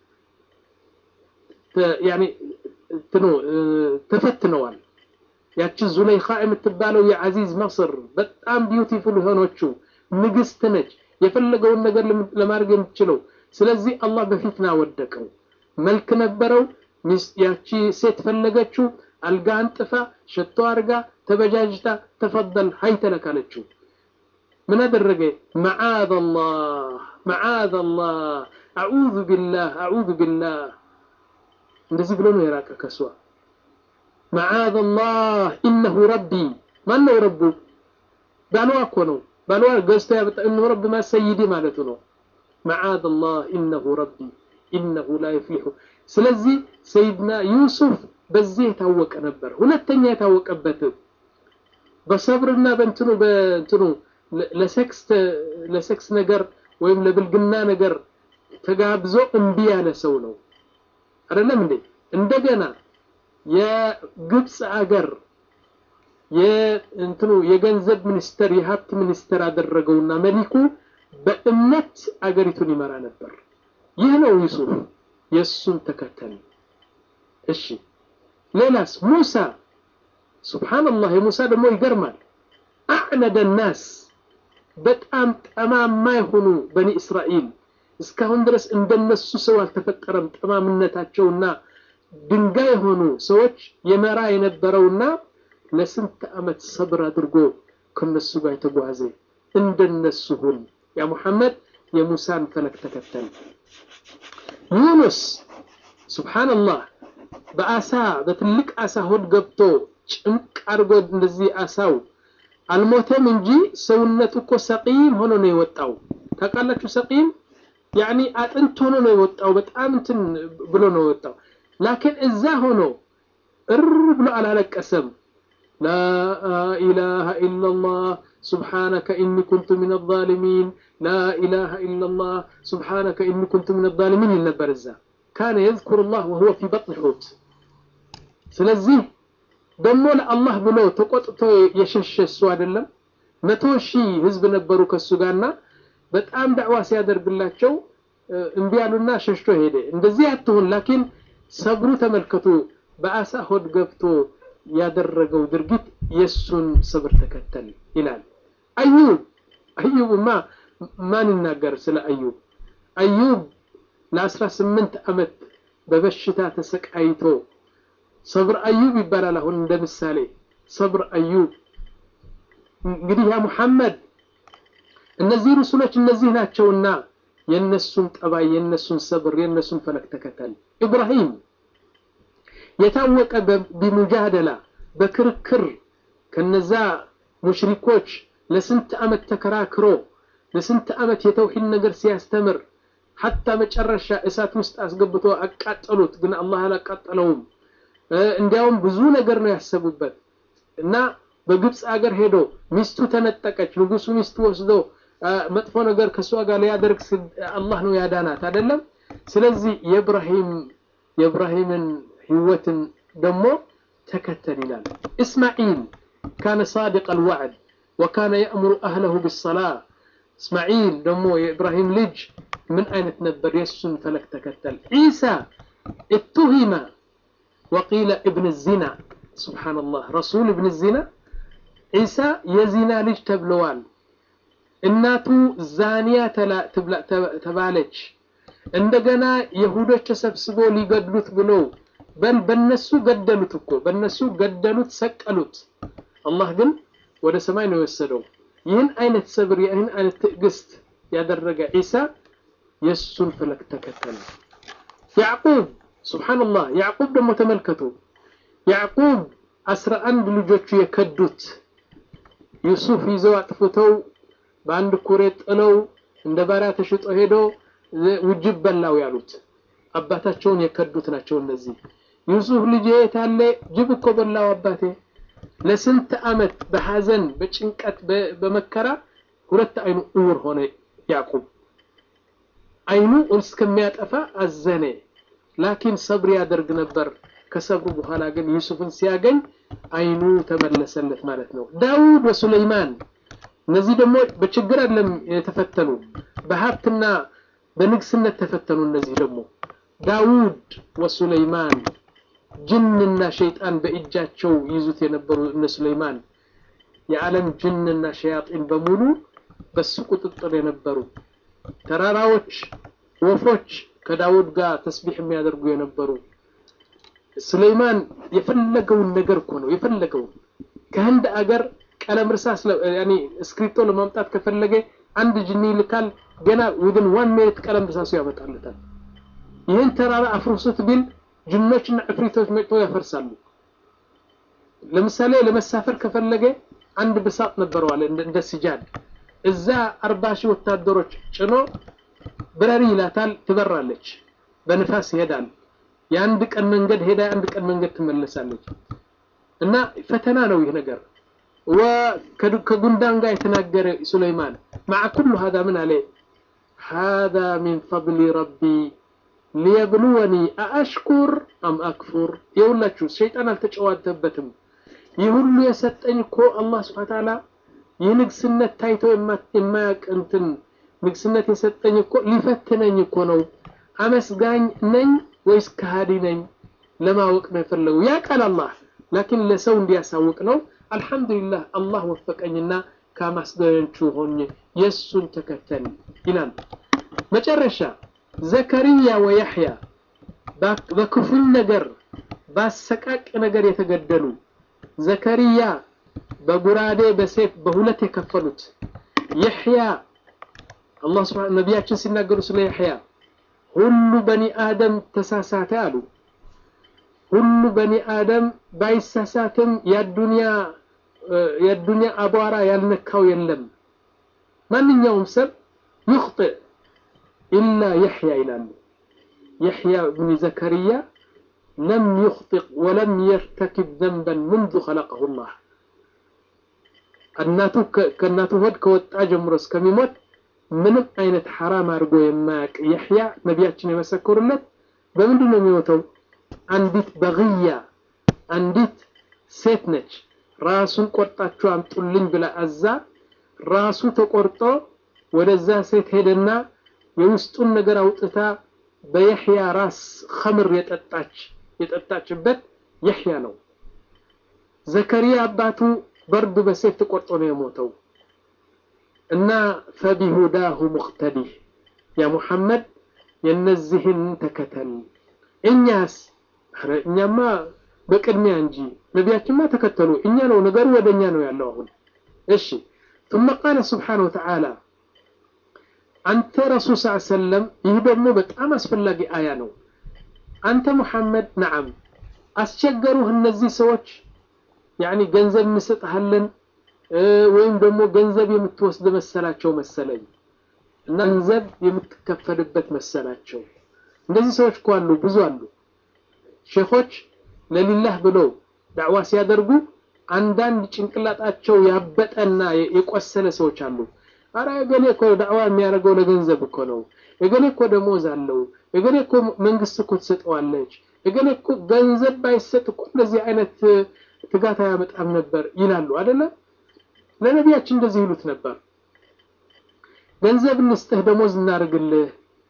ያኒ እንትኑ ተፈትነዋል ያቺ ዙለይኻ የምትባለው የዓዚዝ መስር በጣም ቢዩቲፉል የሆነችው ንግስት ነች የፈለገውን ነገር ለማድረግ የምትችለው ስለዚህ አላህ በፊትና ወደቀው መልክ ነበረው ያቺ ሴት ፈለገችው አልጋ አንጥፋ ሸቶ አርጋ ተበጃጅታ ተፈደል ሀይ ተለካለችው ምን አደረገ መዓዝ አላህ መዓዝ አላህ አዑዙ ቢላህ አዑዙ ቢላህ እንደዚህ ብሎ ነው የራቀ ከሷ መዓዝ አላህ ኢነሁ ረቢ ማን ነው ረቡ ባሏ እኮ ነው ባሏ ገዝቶ ያበጣ እነሁ ረቢ ማ ሰይዲ ማለቱ ነው መዓዝ አላህ ኢነሁ ረቢ ኢነሁ ላ ይፍሊሑ ስለዚህ ሰይድና ዩሱፍ በዚህ የታወቀ ነበር ሁለተኛ የታወቀበት በሰብርና በእንትኑ በእንትኑ ለሴክስ ለሴክስ ነገር ወይም ለብልግና ነገር ተጋብዞ እምቢ ያለ ሰው ነው አይደለም እንዴ እንደገና የግብፅ አገር የእንትኑ የገንዘብ ሚኒስተር የሀብት ሚኒስተር አደረገውና መሊኩ በእምነት አገሪቱን ይመራ ነበር ይህ ነው ዩሱፍ የእሱን ተከተል እሺ ሌላስ ሙሳ ሱብሓንላህ የሙሳ ደግሞ ይገርማል አዕነደ ናስ በጣም ጠማማ የሆኑ በኒ እስራኤል እስካሁን ድረስ እንደነሱ ሰው አልተፈጠረም ጠማምነታቸውና ድንጋይ የሆኑ ሰዎች የመራ የነበረውና ለስንት ዓመት ሰብር አድርጎ ከነሱ ጋር የተጓዘ እንደነሱ ሁን ያ ሙሐመድ የሙሳን ፈለክ ተከተል ዩኑስ ሱብሓንላህ በአሳ በትልቅ አሳ ሆድ ገብቶ ጭንቅ አድርጎ እንደዚህ አሳው አልሞተም እንጂ ሰውነቱ እኮ ሰቂም ሆኖ ነው የወጣው ታውቃላችሁ ሰቂም ያኒ አጥንት ሆኖ ነው የወጣው በጣም እንትን ብሎ ነው የወጣው ላኪን እዛ ሆኖ እር ብሎ አላለቀሰም ላ ኢላሃ ኢላላህ سبحانك إني كنت من الظالمين لا إله إلا الله سبحانك إني كنت من الظالمين النبرزة كان يذكر الله وهو في بطن حوت ስለዚህ ደግሞ ለአላህ ብሎ ተቆጥቶ የሸሸ እሱ አይደለም መቶ ሺህ ህዝብ ነበሩ ከሱ ጋርና በጣም ዳዕዋ ሲያደርግላቸው እምቢ ያሉና ሸሽቶ ሄደ እንደዚህ አትሁን ላኪን ሰብሩ ተመልከቱ በአሳ ሆድ ገብቶ ያደረገው ድርጊት የሱን ሰብር ተከተል ይላል አዩብ አዩብማ ማን ይናገር ስለ አዩብ አዩብ ለአስራ ስምንት ዓመት በበሽታ ተሰቃይቶ ሰብር አዩብ ይባላል አሁን እንደ ምሳሌ ሰብር አዩብ እንግዲህ ያ ሙሐመድ እነዚህ ሩሱሎች እነዚህ ናቸውና የነሱን ጠባይ የነሱን ሰብር የነሱን ፈለክ ተከተል ኢብራሂም የታወቀ ቢሙጃደላ በክርክር ከነዛ ሙሽሪኮች ለስንት ዓመት ተከራክሮ ለስንት ዓመት የተውሂድ ነገር ሲያስተምር ሐታ መጨረሻ እሳት ውስጥ አስገብቶ አቃጠሉት ግን አላህ አላቃጠለውም እንዲያውም ብዙ ነገር ነው ያሰቡበት እና በግብፅ አገር ሄዶ ሚስቱ ተነጠቀች ንጉሱ ሚስቱ ወስዶ መጥፎ ነገር ከእሷ ጋር ሊያደርግ አላህ ነው ያዳናት አይደለም ስለዚህ የኢብራሂም የኢብራሂምን ህይወትን ደግሞ ተከተል ይላል እስማዒል ካነ ሳዲቅ አልዋዕድ ወካነ የእምሩ አህለሁ ብሰላ እስማዒል ደግሞ የኢብራሂም ልጅ ምን አይነት ነበር የእሱን ፈለግ ተከተል ዒሳ እቱሂመ ወቂለ እብን ዚና ስብሓንላህ ረሱል እብን ዚና ዒሳ የዚና ልጅ ተብለዋል እናቱ ዛኒያ ተባለች እንደገና የሁዶች ተሰብስቦ ሊገድሉት ብለው በል በነሱ ገደሉት እኮ በነሱ ገደሉት ሰቀሉት አላህ ግን ወደ ሰማይ ነው የወሰደው ይህን አይነት ሰብር ይህን አይነት ትዕግስት ያደረገ ዒሳ የእሱን ፈለግ ተከተለ ያዕቁብ ስብሓንላህ ያዕቁብ ደግሞ ተመልከቱ ያዕቁብ አስራ አንድ ልጆቹ የከዱት ዩሱፍ ይዘው አጥፍተው በአንድ ኩሬ ጥለው እንደ ባሪያ ተሽጦ ሄዶ ውጅብ በላው ያሉት አባታቸውን የከዱት ናቸው እነዚህ ዩሱፍ ልጅ የታለ ጅብ እኮ በላው አባቴ ለስንት አመት በሐዘን በጭንቀት በመከራ ሁለት አይኑ እውር ሆነ ያዕቁብ አይኑ እስከሚያጠፋ አዘነ ላኪን ሰብር ያደርግ ነበር ከሰብሩ በኋላ ግን ዩሱፍን ሲያገኝ አይኑ ተመለሰለት ማለት ነው ዳውድ ወሱለይማን እነዚህ ደግሞ በችግር አለም የተፈተኑ በሀብትና በንግስነት ተፈተኑ እነዚህ ደግሞ ዳውድ ወሱለይማን ጅንና ሸይጣን በእጃቸው ይዙት የነበሩ እነ ሱለይማን የዓለም ጅንና ሸያጢን በሙሉ በሱ ቁጥጥር የነበሩ ተራራዎች ወፎች ከዳውድ ጋር ተስቢሕ የሚያደርጉ የነበሩ ሱለይማን የፈለገውን ነገር እኮ ነው የፈለገውን ከህንድ አገር ቀለም እርሳስ ያኒ እስክሪፕቶ ለማምጣት ከፈለገ አንድ ጅኒ ይልካል ገና ዊድን ዋን ሚኒት ቀለም እርሳሱ ያመጣለታል ይህን ተራራ አፍርሱት ቢል ጅኖችና ዕፍሪቶች መጥቶ ያፈርሳሉ ለምሳሌ ለመሳፈር ከፈለገ አንድ ብሳጥ ነበረዋል እንደ ሲጃድ እዛ አርባ ሺህ ወታደሮች ጭኖ ብረሪ ይላታል ትበራለች በንፋስ ይሄዳል የአንድ ቀን መንገድ ሄዳ የአንድ ቀን መንገድ ትመለሳለች እና ፈተና ነው ይህ ነገር ከጉንዳን ጋር የተናገረ ሱለይማን مع كل هذا من عليه هذا من فضل ربي ليبلوني أأشكر أم أكفر يقول شيطان አልተጨዋተበትም ይህ ሁሉ የሰጠኝ እኮ አላህ ስብሐ ተዓላ ይህ ንግስነት ታይቶ የማያውቅ እንትን ንግስነት የሰጠኝ እኮ ሊፈትነኝ እኮ ነው አመስጋኝ ነኝ ወይስ ከሃዲ ነኝ ለማወቅ ነው የፈለገው ያ ቃል አላህ ላኪን ለሰው እንዲያሳውቅ ነው አልহামዱሊላህ አላህ ወፈቀኝና ከማስገኞቹ ሆኜ የሱን ተከተል ይላል መጨረሻ ዘከሪያ ወያህያ በክፉል ነገር ባሰቃቅ ነገር የተገደሉ ዘከሪያ በጉራዴ በሴፍ በሁለት የከፈሉት የሕያ አላህ ስብሐ ነቢያችን ሲናገሩ ስለ የሕያ ሁሉ በኒ አደም ተሳሳተ አሉ ሁሉ በኒ አደም ባይሳሳትም የዱንያ የዱንያ አቧራ ያልነካው የለም ማንኛውም ሰብ ይخطئ ኢላ የሕያ ይላሉ የሕያ ብን ዘከሪያ ለም يخطئ ولم يرتكب ذنبا منذ خلقه الله እናቱ ከእናቱ ሆድ ከወጣ ጀምሮ እስከሚሞት ምንም አይነት ሐራም አድርጎ የማያውቅ የሕያ ነቢያችን የመሰከሩለት በምንድን ነው የሚሞተው አንዲት በግያ አንዲት ሴት ነች ራሱን ቆርጣችሁ አምጡልኝ ብላ አዛ ራሱ ተቆርጦ ወደዛ ሴት ሄደና የውስጡን ነገር አውጥታ በየሕያ ራስ ኸምር የጠጣች የጠጣችበት የሕያ ነው ዘከሪያ አባቱ በርዱ በሴፍ ተቆርጦ ነው የሞተው እና ፈቢሁዳሁ ሙቅተዲህ ያ ሙሐመድ የነዚህን ተከተል እኛስ እኛማ በቅድሚያ እንጂ ነቢያችንማ ተከተሉ እኛ ነው ነገሩ ወደ እኛ ነው ያለው አሁን እሺ ثم قال سبحانه وتعالى አንተ ረሱል ስ ሰለም ይህ ደግሞ በጣም አስፈላጊ አያ ነው አንተ ሙሐመድ ነዓም አስቸገሩህ እነዚህ ሰዎች ያኒ ገንዘብ እንሰጥሃለን ወይም ደግሞ ገንዘብ የምትወስድ መሰላቸው መሰለኝ እና ገንዘብ የምትከፈልበት መሰላቸው እንደዚህ ሰዎች እኮ አሉ ብዙ አሉ ሼኾች ለሊላህ ብለው ዳዕዋ ሲያደርጉ አንዳንድ ጭንቅላጣቸው ያበጠና የቆሰለ ሰዎች አሉ አረ እገሌ እኮ ዳዕዋ የሚያደርገው ለገንዘብ እኮ ነው እገሌ እኮ ደሞዝ አለው እገሌ እኮ መንግስት እኮ ትሰጠዋለች፣ እገሌ እኮ ገንዘብ ባይሰጥ እኮ እንደዚህ አይነት ትጋት አያመጣም ነበር ይላሉ አይደለ? ለነቢያችን እንደዚህ ይሉት ነበር። ገንዘብ እንስጥህ፣ ደሞዝ እናርግልህ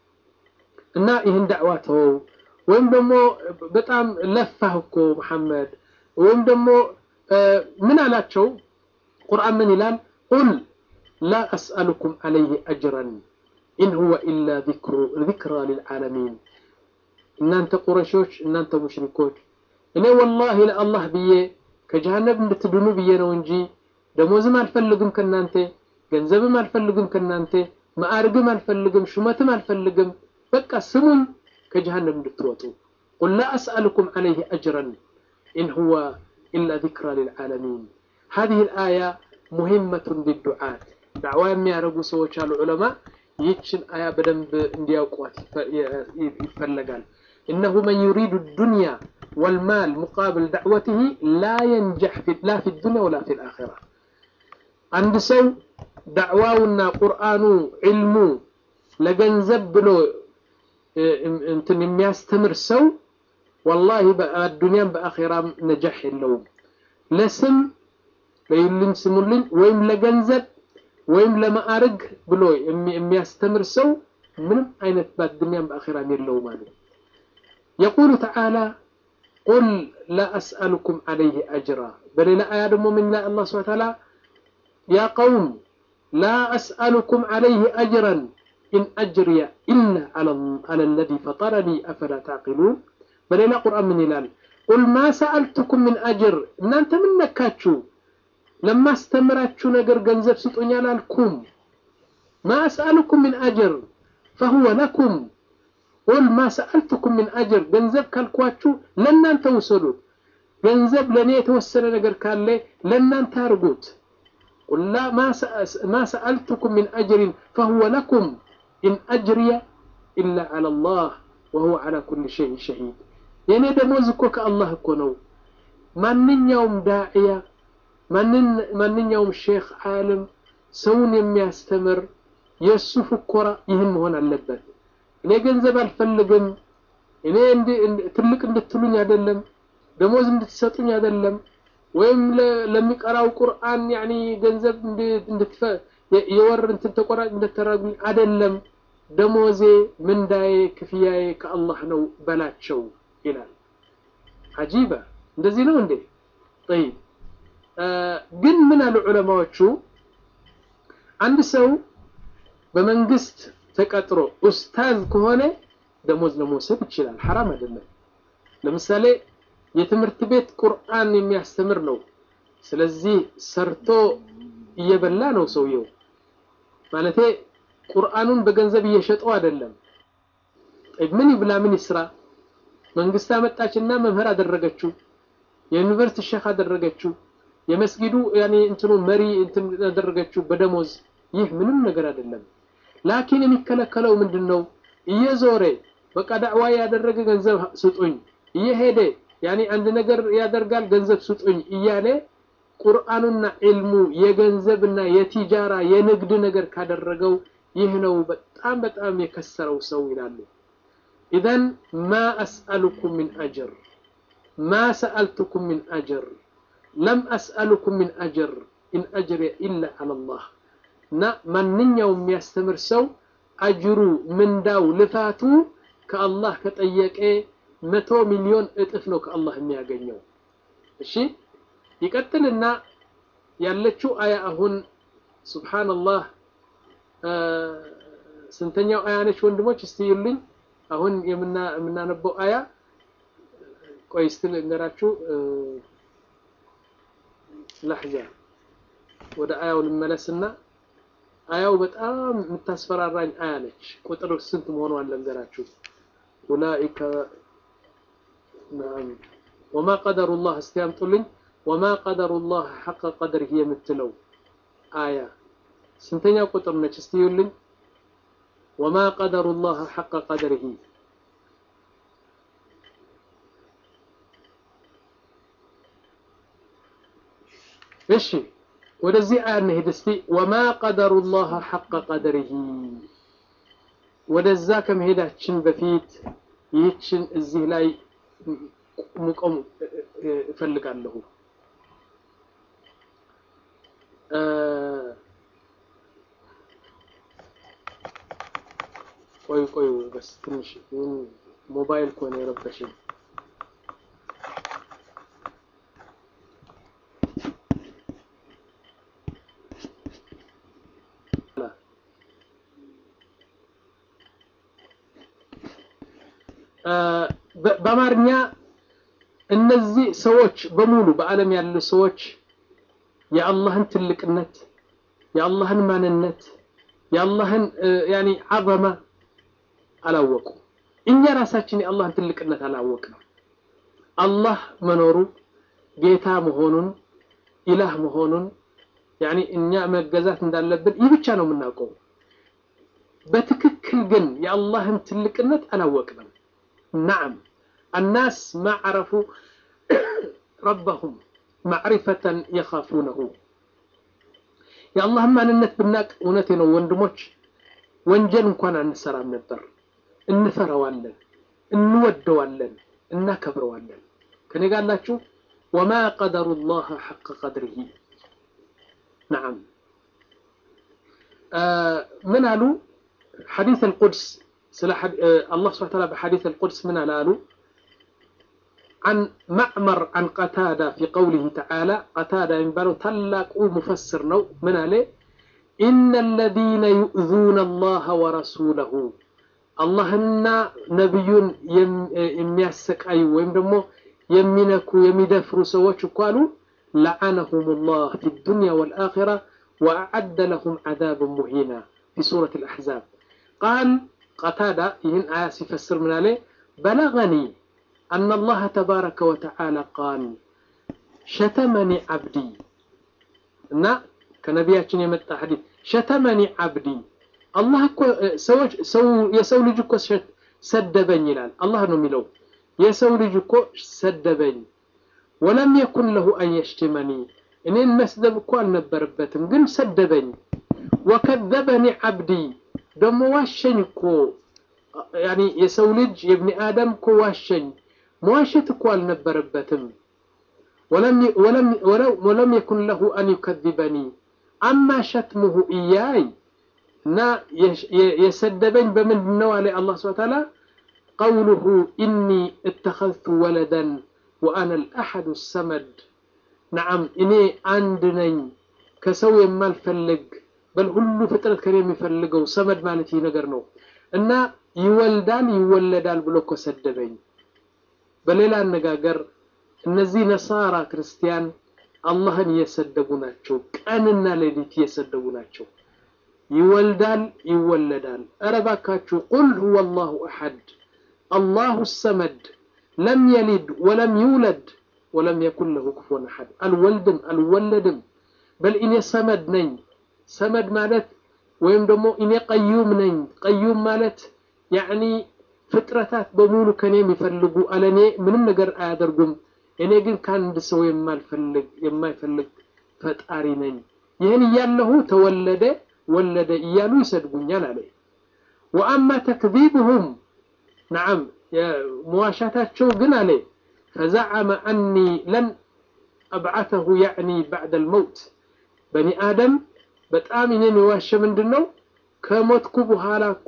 እና ይህን ዳዕዋ ተወው፣ ወይም ደግሞ በጣም ለፋህ እኮ መሐመድ፣ ወይም ደግሞ ምን አላቸው? ቁርአን ምን ይላል? ቁል ላ አስአሉኩም ዓለይህ አጅረን ኢን ሁወ ኢላ ዚክራ ልልዓለሚን። እናንተ ቁረሾች፣ እናንተ ሙሽሪኮች እኔ ወላሂ ለአላህ ብዬ ከጀሃነብ እንድትድኑ ብዬ ነው እንጂ ደሞዝም አልፈልግም ከናንተ፣ ገንዘብም አልፈልግም ከናንተ፣ ማዕርግም አልፈልግም፣ ሹመትም አልፈልግም። በቃ ስሙን ከጀሃነም እንድትወጡ ቁል ላ አስአሉኩም ዓለይህ አጅረን ኢን ሁወ ኢላ ዚክራ ልልዓለሚን። ሀዚህ ልአያ ሙሂመቱን ሊዱዓት ዳዕዋ የሚያደርጉ ሰዎች አሉ ዑለማ ይህችን አያ በደንብ እንዲያውቋት ይፈለጋል። እነሁ መን ዩሪዱ ዱንያ ወልማል ሙቃብል ዳዕወትህ ላ የንጀሕ ላ ፊ ዱንያ ወላ ፊ ልአኺራ። አንድ ሰው ዳዕዋውና ቁርአኑ ዕልሙ ለገንዘብ ብሎ እንትን የሚያስተምር ሰው ወላሂ በአዱንያም በአኺራም ነጃሕ የለውም። ለስም ለይልኝ ስሙልኝ ወይም ለገንዘብ ወይም ለማዕረግ ብሎ የሚያስተምር ሰው ምንም አይነት በአዱንያም በአኺራም የለውም አሉ። የቁሉ ተዓላ ቁል ላ አስአሉኩም ዓለይህ አጅራ። በሌላ አያ ደግሞ ምን ላይ አላህ ሱብሓነሁ ወተዓላ ያ ቀውም ላ አስአሉኩም ዓለይህ አጅረን ኢን አጅርየ ኢላ ዐለ ለዚ ፈጠረኒ አፈላ ተዕቂሉን። በሌላ ቁርአን ምን ይላል? ቁል ማ ሰአልቱኩም ምን አጅር፣ እናንተ ምን ነካችሁ ለማስተምራችሁ ነገር ገንዘብ ስጡኝ አላልኩም። ማ አስአሉኩም ምን አጅር ፈሁወ ለኩም ቁል ማ ሰአልቱኩም ምን አጅር፣ ገንዘብ ካልኳችሁ ለእናንተ ውሰዱት። ገንዘብ ለእኔ የተወሰነ ነገር ካለ ለእናንተ አርጉት። ቁል ማ ሰአልቱኩም ምን አጅሪን ፈሁወ ለኩም ኢን አጅርየ ኢላ ዐለ ላህ ወሁወ ዐላ ኩሊ ሸይን ሸሂድ። የእኔ ደሞዝ እኮ ከአላህ እኮ ነው። ማንኛውም ዳዕያ ማንኛውም ሼክ ዓለም ሰውን የሚያስተምር የእሱ ፍኮራ ይህን መሆን አለበት። እኔ ገንዘብ አልፈልግም፣ እኔ ትልቅ እንድትሉኝ አይደለም፣ ደሞዝ እንድትሰጡኝ አይደለም፣ ወይም ለሚቀራው ቁርአን ያኒ ገንዘብ የወር እንትን ተቆራጭ እንድትረጉኝ አይደለም። ደሞዜ ምንዳዬ ክፍያዬ ከአላህ ነው በላቸው ይላል። አጂባ እንደዚህ ነው እንዴ? ጠይብ ግን ምን አሉ ዑለማዎቹ፣ አንድ ሰው በመንግስት ተቀጥሮ ኡስታዝ ከሆነ ደሞዝ ለመውሰድ ይችላል፣ ሐራም አይደለም። ለምሳሌ የትምህርት ቤት ቁርአን የሚያስተምር ነው። ስለዚህ ሰርቶ እየበላ ነው ሰውየው። ማለቴ ቁርአኑን በገንዘብ እየሸጠው አይደለም። ምን ይብላ ምን ይስራ? መንግስት አመጣችና መምህር አደረገችው፣ የዩኒቨርሲቲ ሼክ አደረገችው የመስጊዱ ያኔ እንትኑ መሪ እንትን ያደረገችው በደሞዝ ይህ ምንም ነገር አይደለም። ላኪን የሚከለከለው ምንድን ነው? እየዞረ በቃ ዳዕዋ ያደረገ ገንዘብ ስጡኝ፣ እየሄደ ያኔ አንድ ነገር ያደርጋል ገንዘብ ስጡኝ እያለ ቁርአኑና ዒልሙ የገንዘብና የቲጃራ የንግድ ነገር ካደረገው ይህ ነው በጣም በጣም የከሰረው ሰው ይላሉ። ኢዘን ማ አስአሉኩም ሚን አጅር ማ ሰአልቱኩም ሚን አጅር ለም አስአሉኩም ሚን አጅር ኢን አጅሬ ኢላ ዐለላህ እና ማንኛውም የሚያስተምር ሰው አጅሩ ምንዳው ልፋቱ ከአላህ ከጠየቀ መቶ ሚሊዮን እጥፍ ነው ከአላህ የሚያገኘው። እሺ ይቀጥልና ያለችው አያ አሁን ሱብሓነላህ ስንተኛው አያ ነች ወንድሞች? እስቲ ይሉኝ። አሁን የምናነበው አያ ቆይ እስቲ ልንገራችሁ። ለሕዛ ወደ አያው ልመለስና አያው በጣም የምታስፈራራኝ አያ ነች። ቁጥር ስንት መሆኗን ልንገራችሁ። ኡላኢከ ነዓም ወማ ቀደሩላህ እስቲ ያምጡልኝ። ወማ ቀደሩላህ ሐቀ ቀድሪህ የምትለው አያ ስንተኛው ቁጥር ነች? እስቲ ይዩልኝ። ወማ ቀደሩላህ ሐቀ ቀድሪህ እሺ ወደዚህ አያ እንሂድ እስቲ። ወማ ቀደሩላህ ሐቀ ቀድሪህ ወደዛ ከመሄዳችን በፊት ይህችን እዚህ ላይ ሙቆም እፈልጋለሁ። ቆይ ቆይ በስ ትንሽ ሞባይል ከሆነ የረበሽኝ በአማርኛ እነዚህ ሰዎች በሙሉ በዓለም ያሉ ሰዎች የአላህን ትልቅነት፣ የአላህን ማንነት፣ የአላህን ያኒ አዘማ አላወቁ። እኛ ራሳችን የአላህን ትልቅነት አላወቅንም። አላህ መኖሩ ጌታ መሆኑን ኢላህ መሆኑን ያኒ እኛ መገዛት እንዳለብን ይህ ብቻ ነው የምናውቀው። በትክክል ግን የአላህን ትልቅነት አላወቅንም። ናዓም አናስ ማ ዓረፉ ረበሁም ማዕሪፈተን የኻፉነሁ የአላህን ማንነት ብናቅ እውነቴ ነው ወንድሞች፣ ወንጀል እንኳን አንሰራም ነበር። እንፈራዋለን፣ እንወደዋለን፣ እናከብረዋለን። ከኔ ጋር አላችሁ። ወማ ቀደሩ ላህ ሐቀ ቀድሪሂ ነዓም ምን አሉ ሐዲስ አልቁድስ الله سبحانه وتعالى بحديث القدس من الآلو عن معمر عن قتادة في قوله تعالى قتادة ينبالو تلاق مفسر نو من عليه إن الذين يؤذون الله ورسوله الله إن نبي يميسك أي ويم دمو يمينكو يميدفرو سواتش قالوا لعنهم الله في الدنيا والآخرة وأعد لهم عذاب مهينا في سورة الأحزاب قال قتادة يهن آية يفسر من عليه بلغني أن الله تبارك وتعالى قال شتمني عبدي نا كنبياتنا يمتع حديث شتمني عبدي الله كو سوج سو يسو لجكو سدبني يلال الله نو ميلو يسو لجكو سدبني ولم يكن له أن يشتمني إنين مسدب كو النبربتم قل سدبني وكذبني عبدي ደሞ ዋሸኝ እኮ ያኒ የሰው ልጅ የብኒ አደም እኮ ዋሸኝ። መዋሸት እኮ አልነበረበትም። ወለም የኩን ለሁ አን ዩከذበኒ አማ ሸትሙሁ እያይ እና የሰደበኝ በምንድን ነው አለ አላህ ስብሐ ተዓላ ቀውሉሁ ኢኒ እተኸዝቱ ወለደን ወአነ ልአሐዱ ሰመድ ነዓም እኔ አንድ ነኝ ከሰው የማልፈልግ በል ሁሉ ፍጥረት ከኔ የሚፈልገው ሰመድ ማለት ይህ ነገር ነው እና ይወልዳል ይወለዳል ብሎ እኮ ሰደበኝ። በሌላ አነጋገር እነዚህ ነሳራ ክርስቲያን አላህን እየሰደቡ ናቸው። ቀንና ሌሊት እየሰደቡ ናቸው። ይወልዳል ይወለዳል። ኧረ እባካችሁ ቁል ሁወ አላሁ አሐድ አላሁ ሰመድ ለም የሊድ ወለም ይውለድ ወለም የኩን ለሁ ኩፉወን አሐድ አልወልድም አልወለድም በል እኔ ሰመድ ነኝ ሰመድ ማለት ወይም ደግሞ እኔ ቀዩም ነኝ። ቀዩም ማለት ያዕኒ ፍጥረታት በሙሉ ከኔ የሚፈልጉ አለኔ ምንም ነገር አያደርጉም። እኔ ግን ከአንድ ሰው የማልፈልግ የማይፈልግ ፈጣሪ ነኝ። ይህን እያለሁ ተወለደ ወለደ እያሉ ይሰድቡኛል አለ። ወአማ ተክዚብሁም ነዓም መዋሻታቸው ግን አለ ፈዘዐመ አኒ ለን አብዓተሁ ያዕኒ ባዕደ ልመውት በኒ አደም በጣም እኔን የዋሸ ምንድን ነው? ከሞትኩ በኋላ እኮ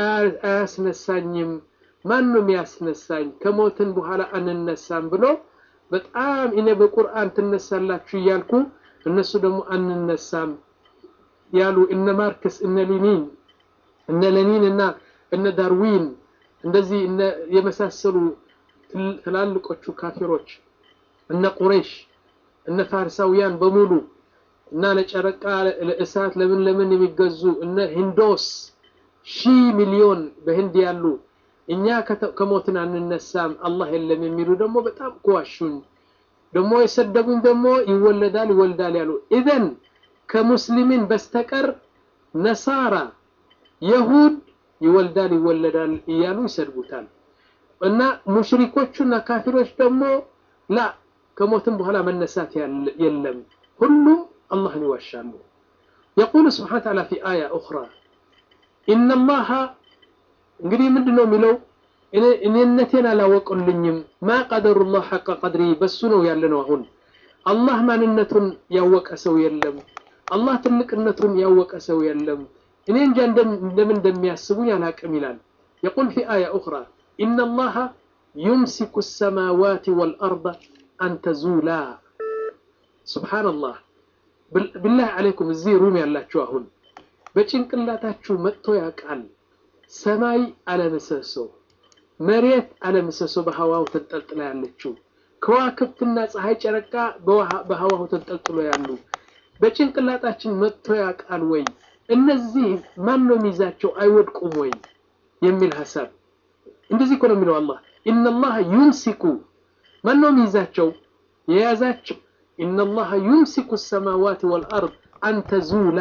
አያስነሳኝም። ማን ነው የሚያስነሳኝ? ከሞትን በኋላ አንነሳም ብሎ በጣም እኔ በቁርአን ትነሳላችሁ እያልኩ እነሱ ደግሞ አንነሳም ያሉ እነ ማርክስ እነ ሌኒን እነ ሌኒን እና እነ ዳርዊን እንደዚህ የመሳሰሉ ትላልቆቹ ካፊሮች እነ ቁረይሽ እነ ፋርሳውያን በሙሉ እና ለጨረቃ ለእሳት ለምን ለምን የሚገዙ እነ ሂንዶስ ሺህ ሚሊዮን በህንድ ያሉ እኛ ከሞትን አንነሳም አላህ የለም የሚሉ ደግሞ በጣም ከዋሹኝ ደግሞ የሰደቡኝ ደግሞ ይወለዳል ይወልዳል ያሉ ኢዘን ከሙስሊሚን በስተቀር ነሳራ የሁድ ይወልዳል ይወለዳል እያሉ ይሰድቡታል እና ሙሽሪኮቹና ካፊሮች ደግሞ ላ ከሞትን በኋላ መነሳት የለም ሁሉም الله يوشانه يقول سبحانه وتعالى في آية أخرى إن الله እንግዲህ ምንድን ነው የሚለው እኔነቴን አላወቁልኝም ማ ቀደሩላህ ሐቀ ቀድሪ በሱ ነው ያለ ነው አሁን አላህ ማንነቱን ያወቀ ሰው የለም አላህ ትልቅነቱን ያወቀ ሰው የለም እኔ እንጃ እንደምን እንደሚያስቡኝ አላቅም ይላል የቁል ፊ አያ ኡኽራ ኢነ አላህ ዩምሲኩ ሰማዋት ወልአርض አን ተዙላ ሱብሓነላህ ብላህ አለይኩም እዚህ ሩም ያላችሁ አሁን በጭንቅላታችሁ መጥቶ ያውቃል ሰማይ አለምሰሶ መሬት አለምሰሶ በሀዋው ተንጠልጥላ ያለችው ከዋክብትና ፀሐይ ጨረቃ በሀዋው ተንጠልጥሎ ያሉ በጭንቅላታችን መጥቶ ያውቃል ወይ እነዚህ ማን ነው የሚይዛቸው አይወድቁም ወይ የሚል ሀሳብ እንደዚህ እኮ ነው የሚለው አላህ ኢነላህ ዩምሲኩ ማን ነው የሚይዛቸው የያዛቸው ኢነላህ ዩምሲኩ ሰማዋት ወልአርድ አን ተዙላ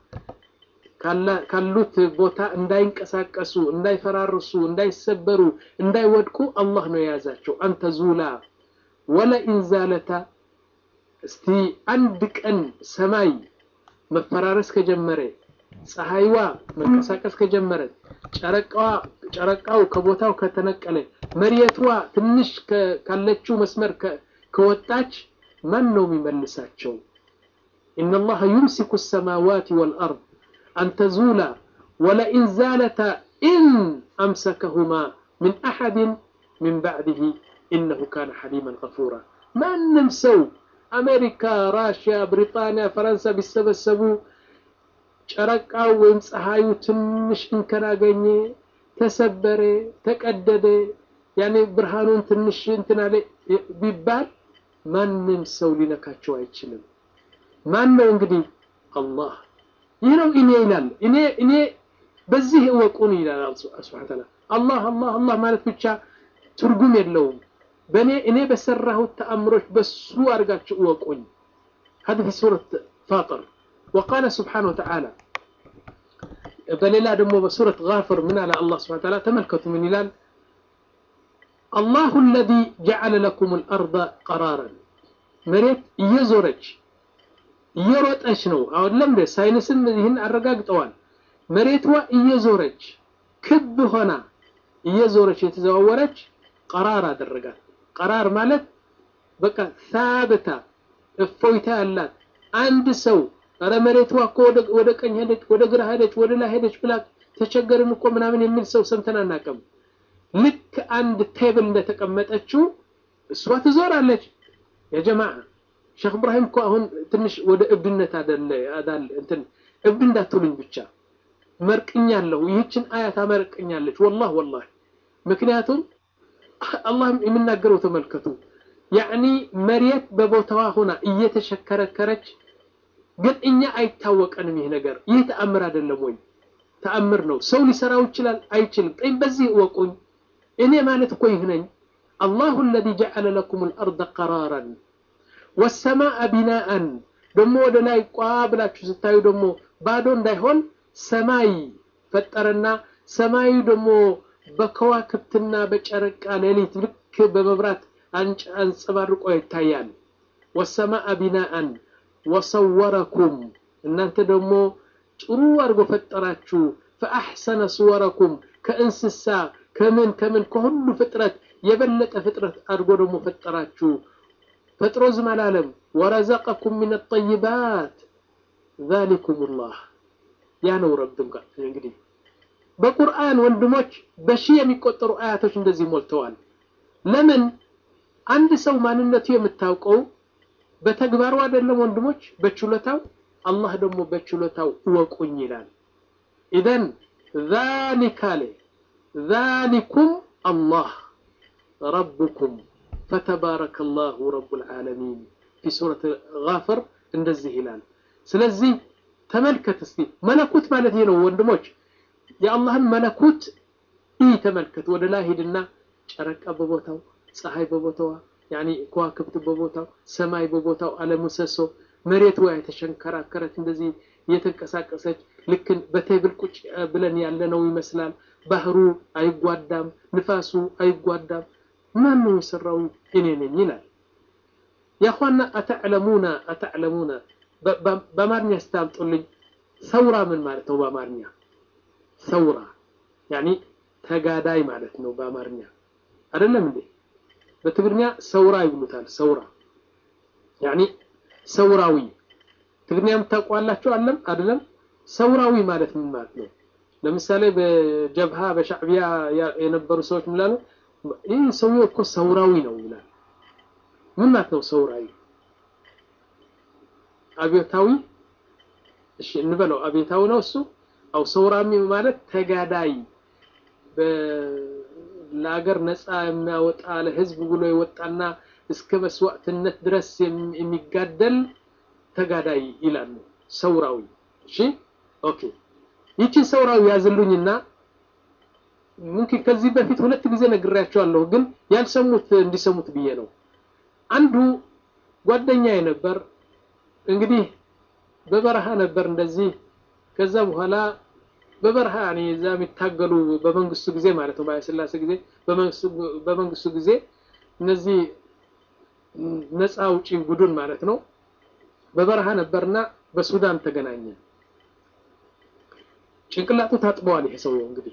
ካሉት ቦታ እንዳይንቀሳቀሱ እንዳይፈራርሱ እንዳይሰበሩ እንዳይወድቁ አላህ ነው የያዛቸው አንተ ዙላ ወለኢን ዛለታ እስቲ አንድ ቀን ሰማይ መፈራረስ ከጀመረ ፀሐይዋ መንቀሳቀስ ከጀመረ ጨረቃው ከቦታው ከተነቀለ መሬቷ ትንሽ ካለችው መስመር ከወጣች ማን ነው የሚመልሳቸው ኢነላህ ዩምሲኩ ሰማዋት ወልአርድ أن تزولا ولئن زالتا إن أمسكهما من أحد من بعده إنه كان حليما غفورا ما نمسو أمريكا راشيا بريطانيا فرنسا بيسبسبوا ጨረቃው ወይም ፀሐዩ ትንሽ እንከን አገኘ ተሰበረ ተቀደደ ያኔ ብርሃኑን ትንሽ እንትን አለ ቢባል ማንም ሰው ሊነካቸው አይችልም ማን ነው እንግዲህ አላህ ይህ ነው እኔ ይላል እኔ እኔ በዚህ እወቁን ይላል ስብሐ ተዓላ አላህ አላህ አላህ ማለት ብቻ ትርጉም የለውም በእኔ እኔ በሰራሁት ተአምሮች በሱ አድርጋችሁ እወቁኝ هذا في سورة فاطر وقال سبحانه وتعالى بليلا دمو بسورة غافر من على الله سبحانه وتعالى تملكتوا من هلال الله الذي جعل لكم الأرض قرارا مريت يزورج እየሮጠች ነው አሁን ለምደ ሳይንስም ይህን አረጋግጠዋል መሬቷ እየዞረች ክብ ሆና እየዞረች የተዘዋወረች ቀራር አደረጋት ቀራር ማለት በቃ ሳብታ እፎይታ ያላት አንድ ሰው ኧረ መሬቷ እኮ ወደ ቀኝ ሄደች ወደ ግራ ሄደች ወደ ላይ ሄደች ብላ ተቸገርን እኮ ምናምን የሚል ሰው ሰምተን አናውቅም ልክ አንድ ቴብል እንደተቀመጠችው እሷ ትዞራለች የጀማዓ ሼክ እብራሂም እኮ አሁን ትንሽ ወደ እብድነት አደለ አዳል እንትን እብድ እንዳትሉኝ ብቻ መርቅኛለሁ ይህችን አያት አመርቅኛለች ወላህ ወላህ ምክንያቱም አላህ የሚናገረው ተመልከቱ ያዕኒ መሬት በቦታዋ ሆና እየተሸከረከረች ግን እኛ አይታወቀንም ይህ ነገር ይህ ተአምር አይደለም ወይ ተአምር ነው ሰው ሊሰራው ይችላል አይችልም ጠይ በዚህ እወቁኝ እኔ ማለት እኮ ይህ ነኝ አላሁ الذي جعل لكم الأرض قرارا ወሰማአ ቢናአን ደግሞ ወደ ላይ ቋ ብላችሁ ስታዩ ደግሞ ባዶ እንዳይሆን ሰማይ ፈጠረና ሰማዩ ደግሞ በከዋክብትና በጨረቃ ሌሊት ልክ በመብራት አንጸባርቆ ይታያል ወሰማአ ቢናአን ወሰወረኩም እናንተ ደግሞ ጥሩ አድርጎ ፈጠራችሁ ፈአሕሰነ ስወረኩም ከእንስሳ ከምን ከምን ከሁሉ ፍጥረት የበለጠ ፍጥረት አድርጎ ደግሞ ፈጠራችሁ ፈጥሮ ዝም አላለም ወረዘቀኩም ምን ጠይባት ዛሊኩም ላህ ያ ነው ረብም ጋር እንግዲህ በቁርአን ወንድሞች በሺህ የሚቆጠሩ አያቶች እንደዚህ ሞልተዋል ለምን አንድ ሰው ማንነቱ የምታውቀው በተግባሩ አይደለም ወንድሞች በችሎታው አላህ ደግሞ በችሎታው እወቁኝ ይላል ኢዘን ዛሊካ አለ ዛሊኩም አላህ ረብኩም فتبارك الله رب العالمين في سورة غافر እንደዚህ ይላል ስለዚህ ተመልከት እስቲ መለኩት ማለት ይሄ ነው ወንድሞች የአላህን መለኩት ይህ ተመልከት ወደ ላይ ሂድና ጨረቃ በቦታው ፀሐይ በቦታዋ ያኒ ከዋክብት በቦታው ሰማይ በቦታው አለሙሰሶ መሬት ወይ የተሸንከራከረች እንደዚህ እየተንቀሳቀሰች ልክ በቴብል ቁጭ ብለን ያለነው ይመስላል ባህሩ አይጓዳም ንፋሱ አይጓዳም ማን ነው የሰራው እኔ ነኝ ይላል ያኳና አተዕለሙና አተዕለሙና በአማርኛ ስታምጡልኝ ሰውራ ምን ማለት ነው በአማርኛ ሰውራ ያኒ ተጋዳይ ማለት ነው በአማርኛ አይደለም እንዴ? በትግርኛ ሰውራ ይብሉታል። ሰውራ ያኒ ሰውራዊ ትግርኛ የምታውቋላችሁ አለም አይደለም? ሰውራዊ ማለት ምን ማለት ነው? ለምሳሌ በጀብሃ በሻዕቢያ የነበሩ ሰዎች ምላሉ ይህ ሰውዬው እኮ ሰውራዊ ነው ይላል። ምን ማለት ነው ሰውራዊ? አብዮታዊ እሺ እንበለው አብዮታዊ ነው እሱ። አው ሰውራሚ ማለት ተጋዳይ ለሀገር ነፃ የሚያወጣ ለህዝብ ብሎ የወጣና እስከ መስዋዕትነት ድረስ የሚጋደል ተጋዳይ ይላሉ። ሰውራዊ እሺ ኦኬ። ይቺን ሰውራዊ ያዝሉኝና ምንኪን ከዚህ በፊት ሁለት ጊዜ ነግሬያቸዋለሁ፣ ግን ያልሰሙት እንዲሰሙት ብዬ ነው። አንዱ ጓደኛዬ ነበር እንግዲህ በበረሃ ነበር እንደዚህ። ከዛ በኋላ በበረሃ ያኔ እዛ የሚታገሉ በመንግስቱ ጊዜ ማለት ነው፣ በኃይለሥላሴ ጊዜ በመንግስቱ ጊዜ እነዚህ ነፃ አውጪ ቡድን ማለት ነው። በበረሃ ነበርና በሱዳን ተገናኘ። ጭንቅላቱ ታጥበዋል ይሄ ሰውየው እንግዲህ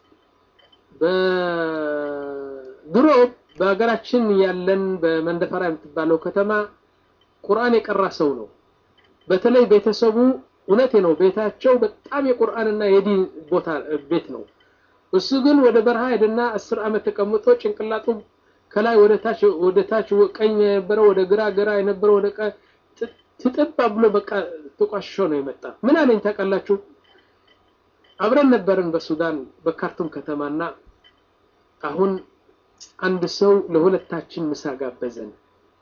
በድሮ በሀገራችን ያለን በመንደፈራ የምትባለው ከተማ ቁርአን የቀራ ሰው ነው። በተለይ ቤተሰቡ እውነቴ ነው፣ ቤታቸው በጣም የቁርአንና የዲን ቦታ ቤት ነው። እሱ ግን ወደ በረሃ ሄደና አስር ዓመት ተቀምጦ ጭንቅላቱ ከላይ ወደ ታች ወደ ታች ቀኝ የነበረው ወደ ግራ ግራ የነበረው ወደ ቀኝ ትጥባ ብሎ በቃ ተቋሽሾ ነው የመጣ። ምን አለኝ ታውቃላችሁ? አብረን ነበርን በሱዳን በካርቱም ከተማና አሁን አንድ ሰው ለሁለታችን ምሳ ጋበዘን።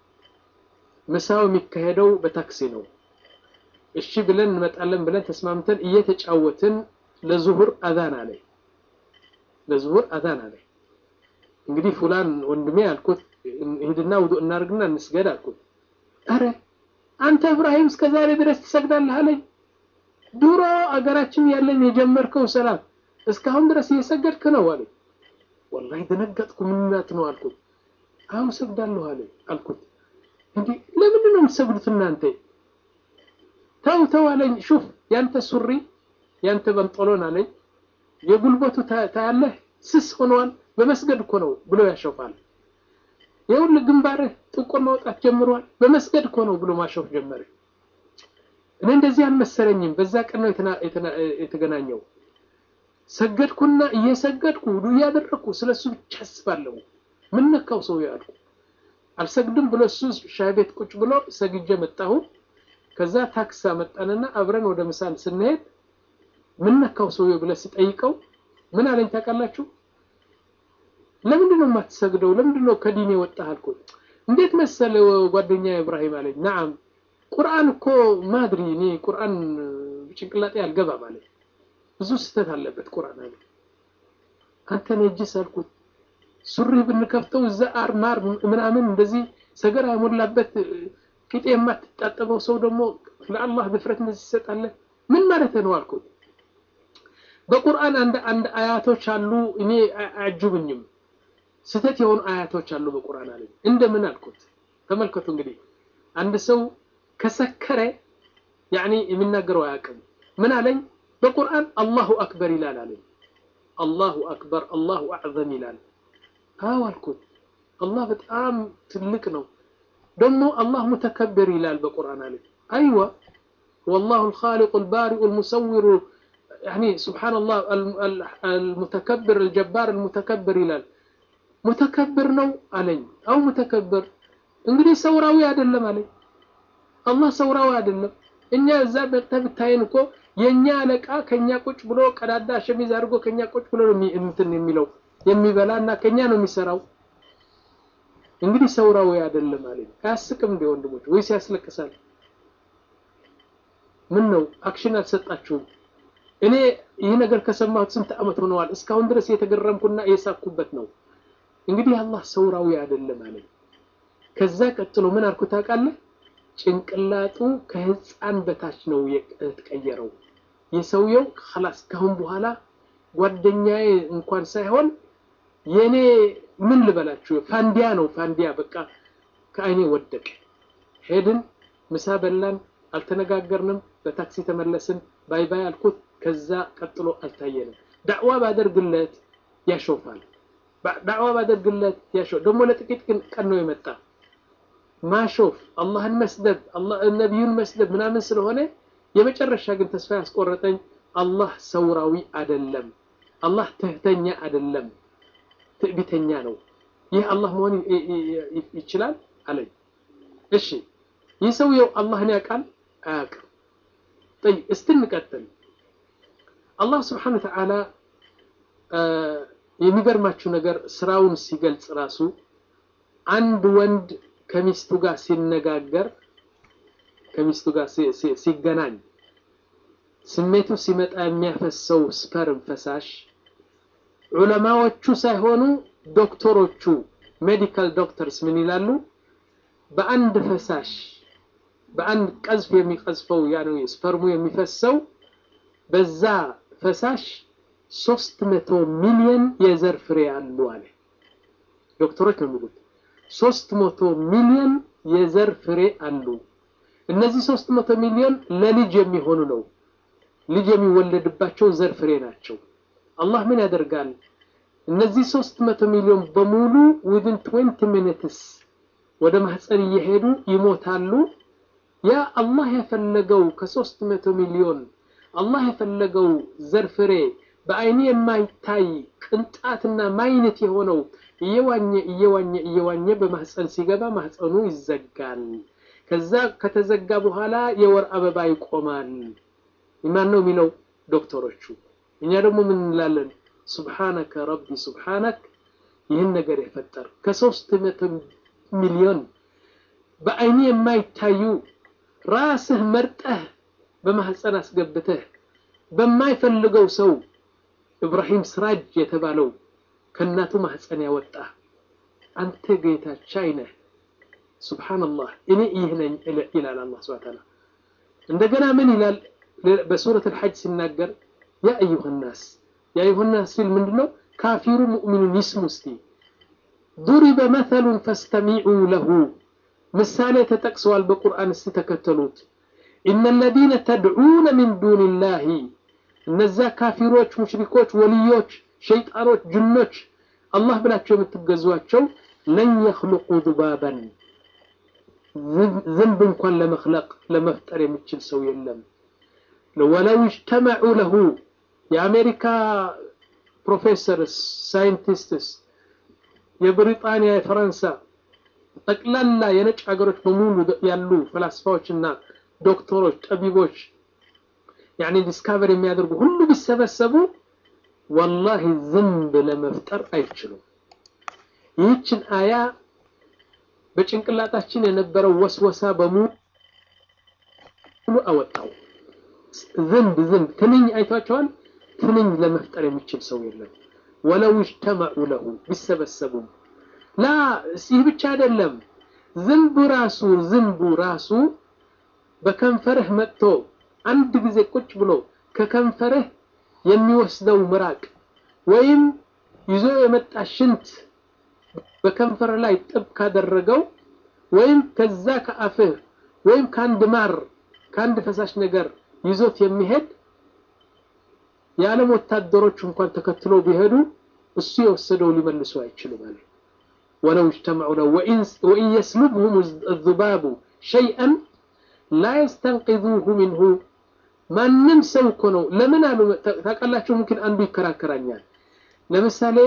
ምሳው የሚካሄደው በታክሲ ነው። እሺ ብለን እንመጣለን ብለን ተስማምተን እየተጫወትን ለዙሁር አዛን አለ ለዙሁር አዛን አለ። እንግዲህ ፉላን ወንድሜ አልኩት፣ ሂድና ውዱእ እናድርግና እንስገድ አልኩት። አረ አንተ እብራሂም እስከ ዛሬ ድረስ ትሰግዳለህ አለኝ። ድሮ አገራችን ያለን የጀመርከው ሰላት እስካሁን ድረስ እየሰገድክ ነው አለኝ። ወላሂ ደነገጥኩ። ምንናት ነው አልኩት። አሁን ሰግዳለሁ አለኝ አልኩት። እንዴ ለምንድን ነው የምትሰግዱት እናንተ? ተው ተው አለኝ። ሹፍ ያንተ ሱሪ ያንተ በንጦሎን አለኝ የጉልበቱ ታያለህ ስስ ሆነዋል። በመስገድ እኮ ነው ብሎ ያሾፋል። ይኸውልህ ግንባርህ ጥቁር ማውጣት ጀምሯል። በመስገድ እኮ ነው ብሎ ማሾፍ ጀመረ። እኔ እንደዚህ አልመሰለኝም። በዛ ቀን ነው የተገናኘው። ሰገድኩና እየሰገድኩ ውዱ እያደረግኩ ስለሱ ብቻ አስባለሁ። ምን ነካው ሰው ያልኩ አልሰግድም ብሎ እሱ ሻይ ቤት ቁጭ ብሎ ሰግጄ መጣሁ። ከዛ ታክሲ መጣንና አብረን ወደ ምሳል ስንሄድ ምን ነካው ሰውዬው ብለህ ስጠይቀው ምን አለኝ ታውቃላችሁ? ለምንድን ነው የማትሰግደው? ለምንድን ነው ከዲን የወጣህ አልኩት። እንዴት መሰለ ጓደኛ ኢብራሂም አለኝ። ነዓም ቁርአን እኮ ማድሪ እኔ ቁርአን ጭንቅላጤ አልገባም አለኝ። ብዙ ስህተት አለበት ቁርአን አለ። አንተ ነጅስ አልኩት። ሱሪ ብንከፍተው እዛ አር ማር ምናምን እንደዚህ ሰገራ የሞላበት ቂጤ የማትጣጠበው ሰው ደግሞ ለአላህ ድፍረት እንደዚህ ትሰጣለህ? ምን ማለት ነው አልኩት። በቁርአን አንድ አንድ አያቶች አሉ እኔ አያጅቡኝም። ስህተት የሆኑ አያቶች አሉ በቁርአን አለኝ። እንደምን አልኩት። ተመልከቱ እንግዲህ አንድ ሰው ከሰከረ ያኒ የሚናገረው አያውቅም። ምን አለኝ? በቁርአን አላሁ አክበር ይላል አለኝ። አላሁ አክበር አላሁ አዕዘም ይላል። አዎ አልኩት። አላህ በጣም ትልቅ ነው። ደግሞ አላህ ሙተከብር ይላል በቁርአን አለኝ። አይዋ ወላሁ አልኻሊቁ አልባሪኡ አልሙሰዊሩ ያኒ ሱብሓነላህ አልሙተከብር አልጀባር አልሙተከብር ይላል። ሙተከብር ነው አለኝ። አው ሙተከብር እንግዲህ ሰውራዊ አይደለም አለኝ። አላህ ሰውራዊ አይደለም። እኛ እዛ መጥተህ ብታየን እኮ የኛ አለቃ ከኛ ቁጭ ብሎ ቀዳዳ ሸሚዝ አድርጎ ከኛ ቁጭ ብሎ ነው እንትን የሚለው የሚበላ እና ከኛ ነው የሚሰራው። እንግዲህ ሰውራዊ አይደለም አለኝ። አያስቅም እንደ ወንድሞች ወይስ ያስለቅሳል? ምን ነው አክሽን አልሰጣችሁም? እኔ ይህ ነገር ከሰማሁት ስንት ዓመት ሆነዋል። እስካሁን ድረስ የተገረምኩና የሳኩበት ነው። እንግዲህ አላህ ሰውራዊ አይደለም አለኝ። ከዛ ቀጥሎ ምን አልኩ ታውቃለህ? ጭንቅላቱ ከህፃን በታች ነው የተቀየረው። የሰውየው خلاص ካሁን በኋላ ጓደኛዬ እንኳን ሳይሆን የኔ ምን ልበላችሁ ፋንዲያ ነው ፋንዲያ። በቃ ከአይኔ ወደቀ። ሄድን፣ ምሳ በላን፣ አልተነጋገርንም። በታክሲ ተመለስን። ባይ ባይ አልኩት። ከዛ ቀጥሎ አልታየንም። ዳዕዋ ባደርግለት ያሾፋል። ዳዕዋ ባደርግለት ያሾፍ ደግሞ ለጥቂት ቀን ነው የመጣ ማሾፍ አላህን መስደብ ነቢዩን መስደብ ምናምን ስለሆነ የመጨረሻ ግን ተስፋ ያስቆረጠኝ አላህ ሰውራዊ አይደለም፣ አላህ ትህተኛ አይደለም፣ ትዕቢተኛ ነው። ይህ አላህ መሆን ይችላል አለኝ። እሺ ይህ ሰውየው አላህን ያውቃል አያውቅም? ጠይብ እስቲ እንቀጥል። አላህ ስብሓነሁ ወተዓላ የሚገርማችሁ ነገር ስራውን ሲገልጽ ራሱ አንድ ወንድ ከሚስቱ ጋር ሲነጋገር ከሚስቱ ጋር ሲገናኝ ስሜቱ ሲመጣ የሚያፈሰው ስፐርም ፈሳሽ ዑለማዎቹ ሳይሆኑ ዶክተሮቹ ሜዲካል ዶክተርስ ምን ይላሉ? በአንድ ፈሳሽ በአንድ ቀዝፍ የሚቀዝፈው ያ ነው ስፐርሙ የሚፈሰው በዛ ፈሳሽ ሶስት መቶ ሚሊዮን የዘር ፍሬ አሉ አለ። ዶክተሮች ነው የሚሉት። ሶስት መቶ ሚሊዮን የዘር ፍሬ አሉ። እነዚህ ሶስት መቶ ሚሊዮን ለልጅ የሚሆኑ ነው። ልጅ የሚወለድባቸው ዘር ፍሬ ናቸው። አላህ ምን ያደርጋል? እነዚህ ሶስት መቶ ሚሊዮን በሙሉ ዊዝን ትዌንቲ ሚኒትስ ወደ ማህፀን እየሄዱ ይሞታሉ። ያ አላህ የፈለገው ከሶስት መቶ ሚሊዮን አላህ የፈለገው ዘር ፍሬ በአይን የማይታይ ቅንጣትና ማይነት የሆነው እየዋኘ እየዋኘ እየዋኘ በማህፀን ሲገባ ማህፀኑ ይዘጋል። ከዛ ከተዘጋ በኋላ የወር አበባ ይቆማል። ማን ነው የሚለው? ዶክተሮቹ። እኛ ደግሞ ምን እንላለን? ሱብሓነከ ረቢ ሱብሓነክ፣ ይህን ነገር የፈጠር ከሶስት መቶ ሚሊዮን በአይን የማይታዩ ራስህ መርጠህ በማህፀን አስገብተህ በማይፈልገው ሰው ኢብራሂም ስራጅ የተባለው ከእናቱ ማህፀን ያወጣ አንተ ጌታ ቻይ ነህ። ሱብሓነላህ እኔ ይህ ነኝ ይላል አላህ ሱብሓነሁ ወተዓላ። እንደገና ምን ይላል በሱረት አልሐጅ ሲናገር ያ አዩሃ ናስ ያ አዩሃ ናስ ሲል ምንድነው? ካፊሩ ሙእሚኑን ይስሙ እስቲ ዱሪበ መተሉን ፈስተሚዑ ለሁ ምሳሌ ተጠቅሰዋል በቁርአን እስቲ ተከተሉት። ኢነ ለዚነ ተድዑነ ሚን ዱንላሂ እነዛ ካፊሮች፣ ሙሽሪኮች፣ ወልዮች፣ ሸይጣኖች፣ ጅኖች አላህ ብላቸው የምትገዟቸው ለን የኽልቁ ዙባበን ዝንብ እንኳን ለመክለቅ ለመፍጠር የሚችል ሰው የለም። ወለው እጅተመዑ ለሁ የአሜሪካ ፕሮፌሰርስ፣ ሳይንቲስትስ፣ የብሪጣንያ፣ የፈረንሳ ጠቅላላ የነጭ ሀገሮች በሙሉ ያሉ ፈላስፋዎችና ዶክተሮች፣ ጠቢቦች ያኔ ዲስካቨር የሚያደርጉ ሁሉ ቢሰበሰቡ ወላሂ ዝንብ ለመፍጠር አይችሉም። ይህችን አያ በጭንቅላታችን የነበረው ወስወሳ በሙሉ አወጣው። ዝንብ ዝንብ ትንኝ አይቷቸዋል። ትንኝ ለመፍጠር የሚችል ሰው የለም። ወለው እጅተመዑ ለሁ ቢሰበሰቡም ላ ይህ ብቻ አይደለም። ዝንቡ ራሱ ዝንቡ ራሱ በከንፈርህ መጥቶ አንድ ጊዜ ቁጭ ብሎ ከከንፈርህ የሚወስደው ምራቅ ወይም ይዞ የመጣ ሽንት በከንፈር ላይ ጥብ ካደረገው ወይም ከዛ ከአፍህ ወይም ከአንድ ማር ከአንድ ፈሳሽ ነገር ይዞት የሚሄድ የዓለም ወታደሮች እንኳን ተከትሎ ቢሄዱ እሱ የወሰደው ሊመልሱ አይችሉም አለ። ወለው እጅተመዑ ለው ወኢን የስሉብሁም አዙባቡ ሸይአን ላ የስተንቂዙሁ ሚንሁ ማንም ሰው እኮ ነው። ለምን አሉ ታውቃላችሁ? ምክን አንዱ ይከራከራኛል። ለምሳሌ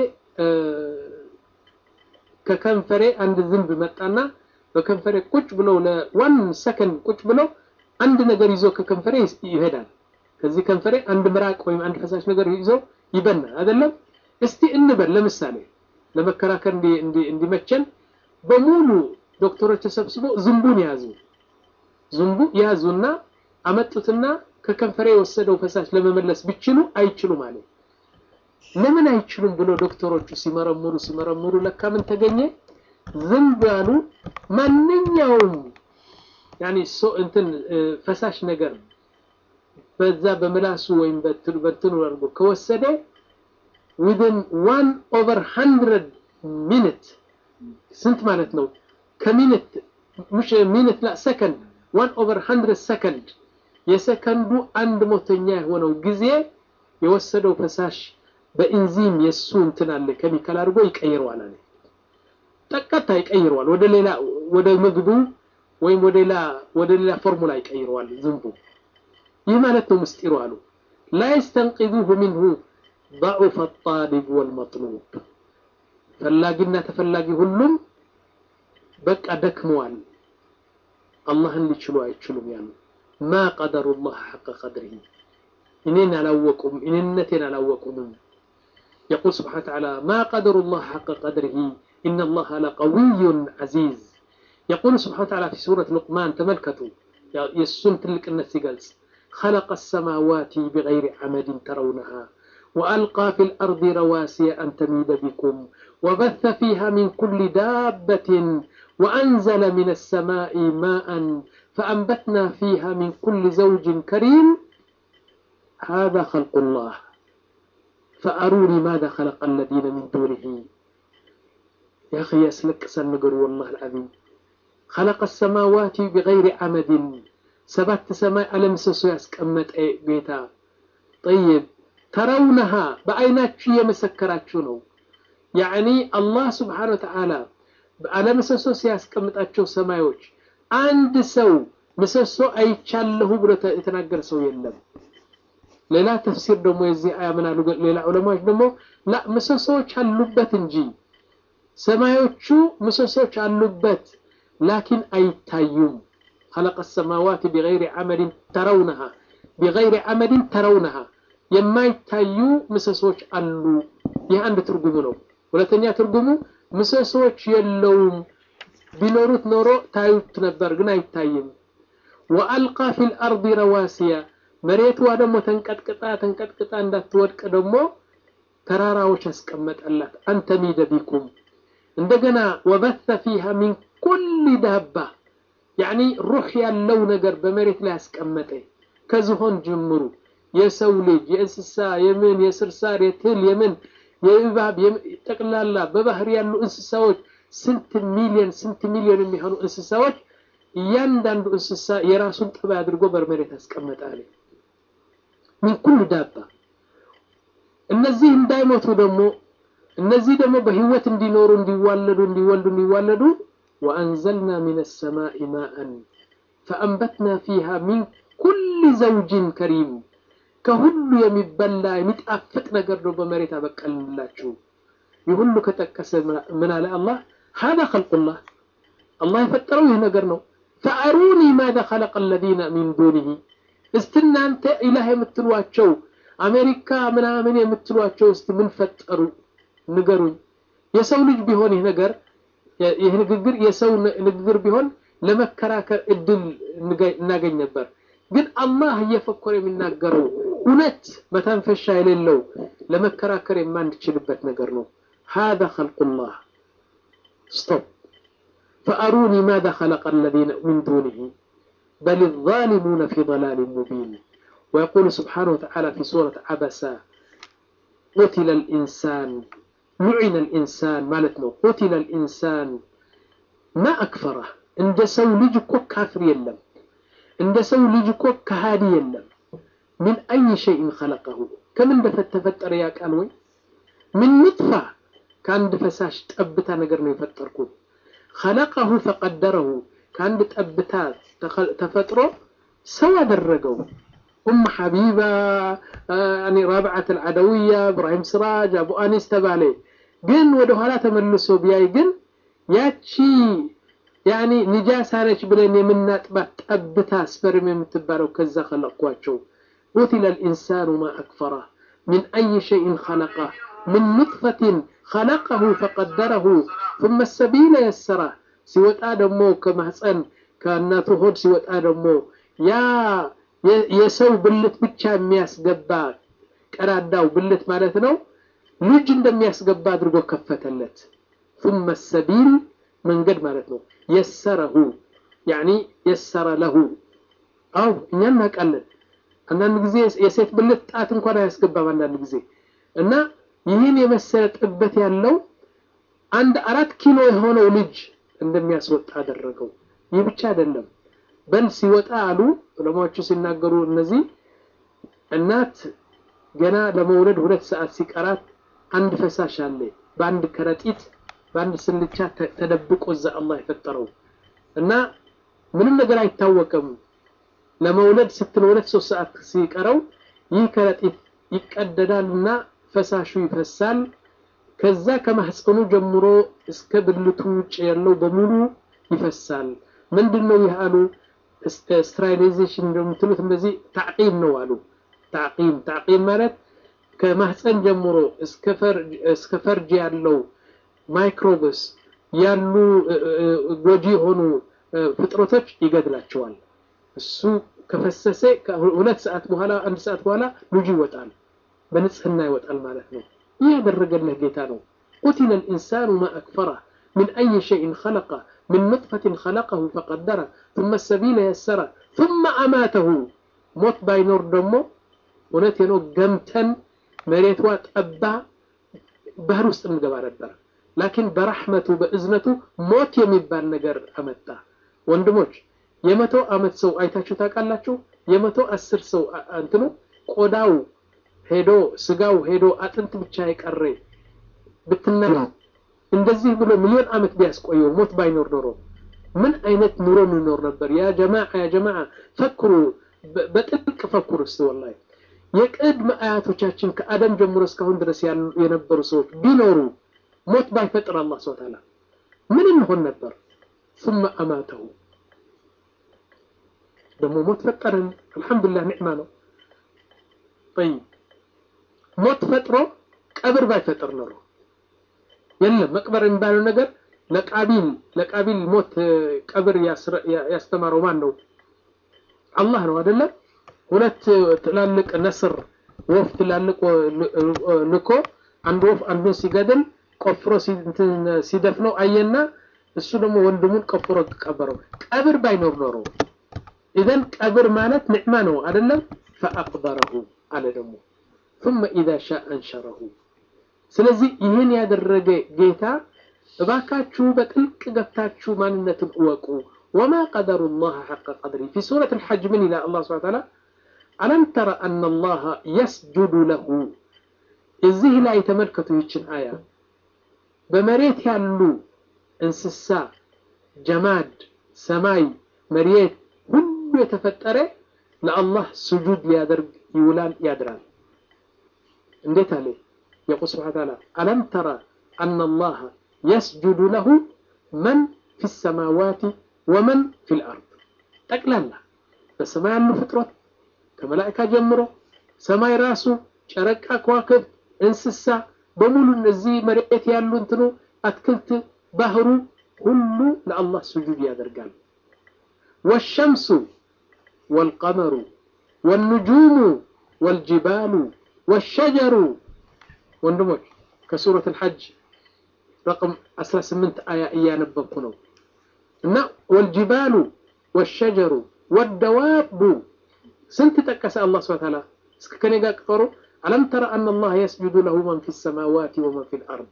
ከከንፈሬ አንድ ዝንብ መጣና በከንፈሬ ቁጭ ብሎ ለዋን ሰከንድ ቁጭ ብሎ አንድ ነገር ይዞ ከከንፈሬ ይሄዳል። ከዚህ ከንፈሬ አንድ ምራቅ ወይም አንድ ፈሳሽ ነገር ይዞ ይበናል አይደለም? እስቲ እንበል ለምሳሌ ለመከራከር እንዲመቸን በሙሉ ዶክተሮች ተሰብስበው ዝንቡን ያዙ። ዝንቡ ያዙና አመጡትና ከከንፈሬ የወሰደው ፈሳሽ ለመመለስ ቢችሉ አይችሉም ማለት ለምን አይችሉም ብሎ ዶክተሮቹ ሲመረምሩ ሲመረምሩ ለካ ምን ተገኘ? ዝንብ ያሉ ማንኛውም ያኒ ሶ እንትን ፈሳሽ ነገር በዛ በምላሱ ወይም በትኑ አድርጎ ከወሰደ ዊዝን ዋን ኦቨር ሃንድረድ ሚኒት ስንት ማለት ነው? ከሚኒት ሙሽ ሚኒት ላ ሰከንድ ዋን ኦቨር ሃንድረድ ሰከንድ የሰከንዱ አንድ ሞተኛ የሆነው ጊዜ የወሰደው ፈሳሽ በኢንዚም የእሱ እንትን አለ ኬሚካል አድርጎ ይቀይረዋል አለ። ጠቀታ ይቀይረዋል ወደ ሌላ ወደ ምግቡ ወይም ወደ ሌላ ወደ ሌላ ፎርሙላ ይቀይረዋል ዝንቡ። ይህ ማለት ነው ምስጢሩ አሉ። ላ የስተንቂዙሁ ሚንሁ ضعف الطالب والمطلوب ፈላጊና ተፈላጊ ሁሉም በቃ ደክመዋል። አላህን ሊችሉ አይችሉም ያሉ ማ ቀደሩላህ ሐቀ ቀድሪሂ እኔን አላወቁም እኔነቴን አላወቁምም። የቁል ስብሓነ ወተዓላ ማ ቀደሩላህ ሐቀ ቀድሪሂ ኢነላህ ለቀዊዩን ዐዚዝ የቁል ስብሓነ ወተዓላ ፊ ሱረት ሉቅማን ተመልከቱ የእሱን ትልቅነት ሲገልጽ خلق السماوات بغير عمد ترونها وألقى في الأرض رواسي أن تميد بكم وبث فيها من كل دابة وأنزل من السماء ماء فأنبتنا فيها من كل زوج كريم هذا خلق الله فأروني ماذا خلق الذين من دونه يا أخي يسلك سنقر والله العظيم خلق السماوات بغير عمد سبت سماء ألم سسو يسكمت بيتا طيب ተረውነሃ በአይናችሁ የመሰከራችሁ ነው። ያዕኒ አላህ ስብሓነ ወተዓላ አለምሰሶ ሲያስቀምጣቸው ሰማዮች አንድ ሰው ምሰሶ አይቻለሁ ብሎ የተናገረ ሰው የለም። ሌላ ተፍሲር ደግሞ የዚህ አያ ምን አሉ? ሌላ ዑለማዎች ደግሞ ላ ምሰሶዎች አሉበት እንጂ ሰማዮቹ ምሰሶች አሉበት፣ ላኪን አይታዩም። خلق السماوات بغير عمد ترونها بغير عمد ترونها የማይታዩ ምሰሶች አሉ። ይህ አንድ ትርጉሙ ነው። ሁለተኛ ትርጉሙ ምሰሶች የለውም፣ ቢኖሩት ኖሮ ታዩት ነበር፣ ግን አይታይም። ወአልቃ ፊል አርዲ ረዋሲያ መሬቷ ደግሞ ተንቀጥቅጣ ተንቀጥቅጣ እንዳትወድቅ ደግሞ ተራራዎች ያስቀመጠላት አንተሚደ ቢኩም እንደገና ወበተ ፊሃ ሚን ኩል ዳባ ያዕኒ ሩህ ያለው ነገር በመሬት ላይ ያስቀመጠ ከዝሆን ጅምሩ የሰው ልጅ የእንስሳ የምን የስርሳር የትል የምን የእባብ ጠቅላላ በባህር ያሉ እንስሳዎች ስንት ሚሊዮን ስንት ሚሊዮን የሚሆኑ እንስሳዎች እያንዳንዱ እንስሳ የራሱን ጠባይ አድርጎ በመሬት ያስቀመጣል። ምን ኩሉ ዳባ እነዚህ እንዳይሞቱ ደግሞ እነዚህ ደግሞ በህይወት እንዲኖሩ እንዲዋለዱ እንዲወልዱ እንዲዋለዱ ወአንዘልና ሚነ ሰማኢ ማአን ፈአንበትና ፊሃ ሚን ኩል ዘውጅን ከሪም ከሁሉ የሚበላ የሚጣፍጥ ነገር ነው በመሬት አበቀልላችሁ። ይህ ሁሉ ከጠቀሰ ምን አለ አላህ? ሀዛ ኸልቁላህ አላህ የፈጠረው ይህ ነገር ነው። ፈአሩኒ ማዛ ኸለቀ አለዚነ ሚን ዱኒሂ እስቲ እናንተ ኢላህ የምትሏቸው አሜሪካ ምናምን የምትሏቸው እስቲ ምን ፈጠሩ ንገሩኝ። የሰው ልጅ ቢሆን ይህ ነገር ይህ ንግግር የሰው ንግግር ቢሆን ለመከራከር እድል እናገኝ ነበር። ግን አላህ እየፈኮረ የሚናገረው እውነት መተንፈሻ የሌለው ለመከራከር የማንችልበት ነገር ነው። هذا خلق الله ستوب فأروني ماذا خلق الذين من دونه بل الظالمون في ضلال مبين ويقول سبحانه وتعالى في سورة عبسة قتل الإنسان لعن الإنسان مالتنا قتل الإنسان ما أكفره عند سولج كافر يلم عند سولج كهادي يلم من أي شيء خلقه كم اندفت تفتر يا كانوي من نطفة كان دفساش تأبتا نقرنا يفتركو خلقه فقدره كان تأبتا تفتره سوى درقو أم حبيبة يعني رابعة العدوية إبراهيم سراج أبو أنيس تبالي ግን ወደ ኋላ ተመልሶ ቢያይ ግን ያቺ ያኒ ንጃሳ ነች ብለን የምናጥባት ጠብታ ስፐርም የምትባለው ከዛ ከለቅኳቸው قتل الإنسان ما أكفره من أي شيء خلقه من نطفة خلقه فقدره ثم السبيل يسره سوى دمو كما حسن كأناته هود سوى دمو يا የሰው ብልት ብቻ የሚያስገባ ቀዳዳው ብልት ማለት ነው ልጅ እንደሚያስገባ አድርጎ ከፈተለት ثم السبيل መንገድ ማለት ነው የሰረሁ ያኒ የሰረ ለሁ አው እኛ እናውቃለን አንዳንድ ጊዜ የሴት ብልት ጣት እንኳን አያስገባም አንዳንድ ጊዜ እና ይህን የመሰለ ጥበት ያለው አንድ አራት ኪሎ የሆነው ልጅ እንደሚያስወጣ አደረገው ይህ ብቻ አይደለም በል ሲወጣ አሉ ዑለማዎቹ ሲናገሩ እነዚህ እናት ገና ለመውለድ ሁለት ሰዓት ሲቀራት አንድ ፈሳሽ አለ በአንድ ከረጢት በአንድ ስልቻ ተደብቆ እዛ አላህ የፈጠረው እና ምንም ነገር አይታወቅም። ለመውለድ ስትል ሁለት ሶስት ሰዓት ሲቀረው ይህ ከረጢት ይቀደዳል እና ፈሳሹ ይፈሳል። ከዛ ከማህፀኑ ጀምሮ እስከ ብልቱ ውጭ ያለው በሙሉ ይፈሳል። ምንድን ነው ይህ አሉ? ስትራይላይዜሽን እንደምትሉት እንደዚህ ታዕቂም ነው አሉ። ታዕቂም ታዕቂም ማለት ከማህፀን ጀምሮ እስከ ፈርጅ ያለው ማይክሮብስ ያሉ ጎጂ የሆኑ ፍጥረቶች ይገድላቸዋል። እሱ ከፈሰሰ ሁለት ሰዓት በኋላ አንድ ሰዓት በኋላ ልጁ ይወጣል፣ በንጽህና ይወጣል ማለት ነው። ይህ ያደረገልህ ጌታ ነው። ቁቲለ ልኢንሳኑ ማ አክፈረ ምን አይ ሸይን ኸለቀ ምን ኑጥፈትን ኸለቀሁ ፈቀደረ ثم السبيل يسره ثم أماته ሞት ባይኖር ደግሞ እውነት ነው ገምተን መሬቷ ጠባ ባህር ውስጥ እንገባ ነበር። ላኪን በረሕመቱ በእዝነቱ ሞት የሚባል ነገር አመጣ። ወንድሞች የመቶ ዓመት ሰው አይታችሁ ታውቃላችሁ? የመቶ አስር ሰው እንትኑ ቆዳው ሄዶ ስጋው ሄዶ አጥንት ብቻ የቀረ ብትና እንደዚህ ብሎ ሚሊዮን ዓመት ቢያስቆየው ሞት ባይኖር ኖሮ ምን አይነት ኑሮ የሚኖር ነበር? ያ ጀማዓ ያ ጀማዓ ፈክሩ፣ በጥልቅ ፈክሩ እስቲ ወላሂ የቅድመ አያቶቻችን ከአደም ጀምሮ እስካሁን ድረስ የነበሩ ሰዎች ቢኖሩ ሞት ባይፈጥር አላህ ስብሐ ወተዓላ ምን እንሆን ነበር? ثم أماته ደግሞ ሞት ፈጠርን። አልሐምዱሊላህ ኒዕማ ነው። ጠይብ ሞት ፈጥሮ ቀብር ባይፈጥር ኖሮ የለም መቅበር የሚባለው ነገር ለቃቢል ለቃቢል ሞት ቀብር ያስተማረው ማን ነው? አላህ ነው አይደለም? ሁለት ትላልቅ ነስር ወፍ ትላልቅ ልኮ አንድ ወፍ አንዱን ሲገድል ቆፍሮ ሲደፍነው አየና እሱ ደግሞ ወንድሙን ቆፍሮ ቀበረው። ቀብር ባይኖር ኖሮ ኢዘን ቀብር ማለት ኒዕማ ነው አይደለም? ፈአቅበረሁ አለ ደግሞ ثم إذا شاء أنشره ስለዚህ ይህን ያደረገ ጌታ እባካችሁ በጥልቅ ገብታችሁ ማንነትን እወቁ። ወማ ቀደሩ ላህ ሐቀ ቀድሪ ፊ ሱረት ልሐጅ ምን ይላል አላህ ስብሐ ተዓላ አለም ተረ አነ ላህ የስጁዱ ለሁ እዚህ ላይ ተመልከቱ ይችን አያ በመሬት ያሉ እንስሳ፣ ጀማድ፣ ሰማይ፣ መሬት ሁሉ የተፈጠረ ለአላህ ስጁድ ሊያደርግ ይውላል ያድራል። እንዴት አለ يقول سبحانه وتعالى ألم ترى أن الله يسجد له من في السماوات ومن في الأرض ጠቅላላ በሰማይ ያሉ ፍጥረት ከመላእካ ጀምሮ ሰማይ ራሱ ጨረቃ፣ ከዋክብት፣ እንስሳ በሙሉ እነዚህ መሬት ያሉ እንትኑ አትክልት፣ ባህሩ ሁሉ ለአላህ ስጁድ ያደርጋል። ወሸምሱ ወልቀመሩ ወልኑጁሙ ወልጅባሉ ወሸጀሩ ወንድሞች ከሱረት አልሐጅ ረቅም 18 አያ እያነበብኩ ነው እና ወልጅባሉ ወሸጀሩ ወደዋቡ ስንት ጠቀሰ አላህ ስብሐ ተዓላ እስከ ከኔ ጋር ቅጠሩ አለም ተረ አነ አላህ የስጁዱ ለሁ መን ፊ ሰማዋት ወመን ፊ ልአርድ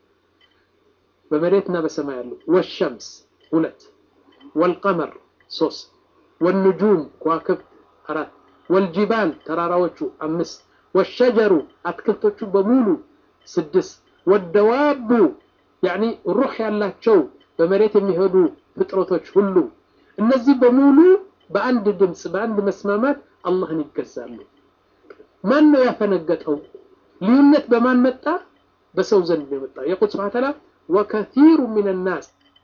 በመሬትና በሰማይ ያሉ ወሸምስ ሁለት ወልቀመር ሶስት ወልኑጁም ከዋክብት አራት ወልጅባል ተራራዎቹ አምስት ወሸጀሩ አትክልቶቹ በሙሉ ስድስት ወደዋቡ ያኒ ሩህ ያላቸው በመሬት የሚሄዱ ፍጥረቶች ሁሉ እነዚህ በሙሉ በአንድ ድምፅ በአንድ መስማማት አላህን ይገዛሉ። ማን ነው ያፈነገጠው? ልዩነት በማን መጣ? በሰው ዘንድ ነው የመጣው። የቁል ስብሐ ተዓላ ወከሲሩ ሚን ናስ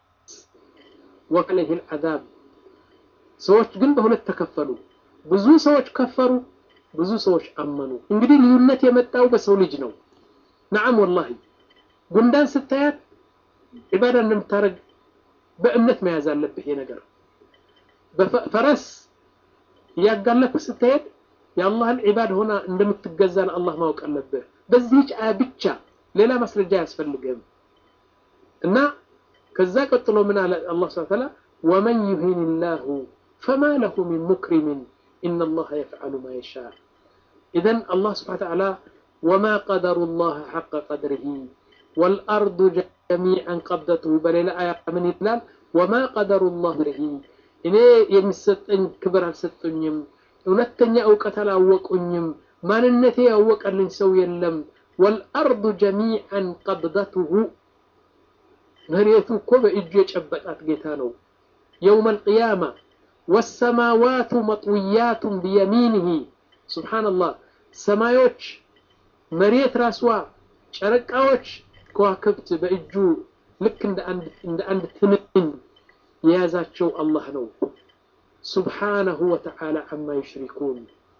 ወከለይህ ልዓዛብ ሰዎች ግን በሁለት ተከፈሉ። ብዙ ሰዎች ከፈሩ፣ ብዙ ሰዎች አመኑ። እንግዲህ ልዩነት የመጣው በሰው ልጅ ነው። ነዓም ወላሂ ጉንዳን ስታያት ዒባዳ እንደምታደርግ በእምነት መያዝ አለብህ። ይሄ ነገር በፈረስ እያጋለፍክ ስትሄድ የአላህን ዒባድ ሆና እንደምትገዛ ለአላህ ማወቅ አለብህ። በዚህች አያ ብቻ ሌላ ማስረጃ አያስፈልግም። እና ከዛ ቀጥሎ ምን አለ አላህ ሱብሓነሁ ወተዓላ ወመን ዩሂን ላሁ ፈማ ለሁ ሚን ሙክሪምን ኢነ አላህ የፍዐሉ ማ የሻእ ኢዘን አላህ ሱብሓነሁ ወተዓላ ወማ ቀደሩ ላህ ሐቀ ቀድሪሂ ወልአርዱ ጀሚዐን ቀብደቱሁ በሌላ አያ ምን ይላል? ወማ ቀደሩ ላህ ርሂ እኔ የሚሰጠኝ ክብር አልሰጡኝም፣ እውነተኛ እውቀት አላወቁኝም ማንነቴ ያወቀልኝ ሰው የለም። ወልአርዱ ጀሚዐን ቀብደቱሁ መሬቱ እኮ በእጁ የጨበጣት ጌታ ነው። የውም አልቅያማ ወሰማዋቱ መጥውያቱን ቢየሚንህ ሱብሓነላህ ሰማዮች፣ መሬት ራስዋ፣ ጨረቃዎች፣ ከዋክብት በእጁ ልክ እንደ አንድ ትንኝ የያዛቸው አላህ ነው። ሱብሓነሁ ወተዓላ አማ ዩሽሪኩን።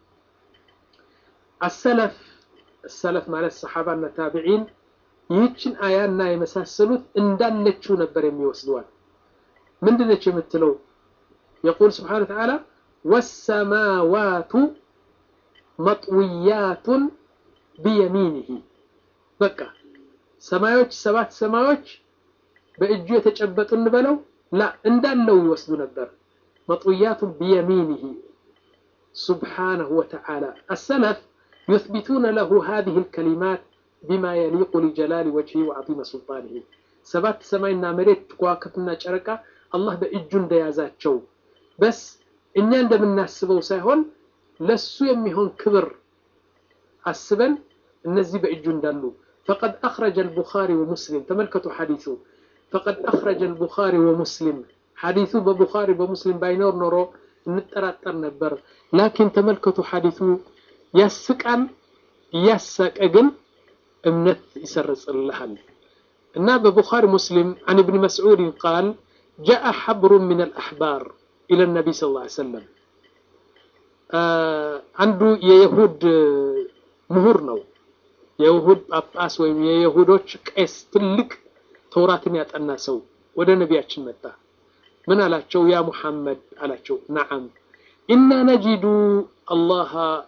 አሰለፍ ሰለፍ ማለት ሰሓባና ታቢዒን ይህችን አያና የመሳሰሉት እንዳለችው ነበር የሚወስዷል። ምንድነች የምትለው? የቁል ስብሓነ ወተዓላ ወሰማዋቱ መጥውያቱን ቢየሚንህ በቃ ሰማዮች ሰባት ሰማዮች በእጁ የተጨበጡ እንበለው ላ እንዳለው ይወስዱ ነበር። መጥውያቱን ቢየሚንህ ሱብሓነሁ ወተዓላ አሰለፍ ዩትቢቱነ ለሁ ሃዚህ ልከሊማት ቢማ የሊቁ ሊጀላሊ ወጅሂ ወዐዚመ ሱልጣንህ ሰባት ሰማይና መሬት ከዋክብትና ጨረቃ አላህ በእጁ እንደያዛቸው በስ እኛ እንደምናስበው ሳይሆን ለሱ የሚሆን ክብር አስበን እነዚህ በእጁ እንዳሉ ፈቀድ አኽረጀ አልቡኻሪ ወሙስሊም ተመልከቱ ሐዲሱ ፈቀድ አኽረጀ አልቡኻሪ ወሙስሊም ሐዲሱ በቡኻሪ በሙስሊም ባይኖር ኖሮ እንጠራጠር ነበር ላኪን ተመልከቱ ሐዲሱ ያስቃል እያሳቀ ግን እምነት ይሰርጽልሃል እና በቡኻሪ ሙስሊም عن ابن مسعود قال جاء حبر من الأحبار إلى النبي صلى الله عليه وسلم አንዱ የይሁድ ምሁር ነው የይሁድ ጳጳስ ወይም የይሁዶች ቄስ ትልቅ ተውራትን ያጠና ሰው ወደ ነቢያችን መጣ ምን አላቸው ያ ሙሐመድ አላቸው ነዓም ኢና ነጂዱ አላህ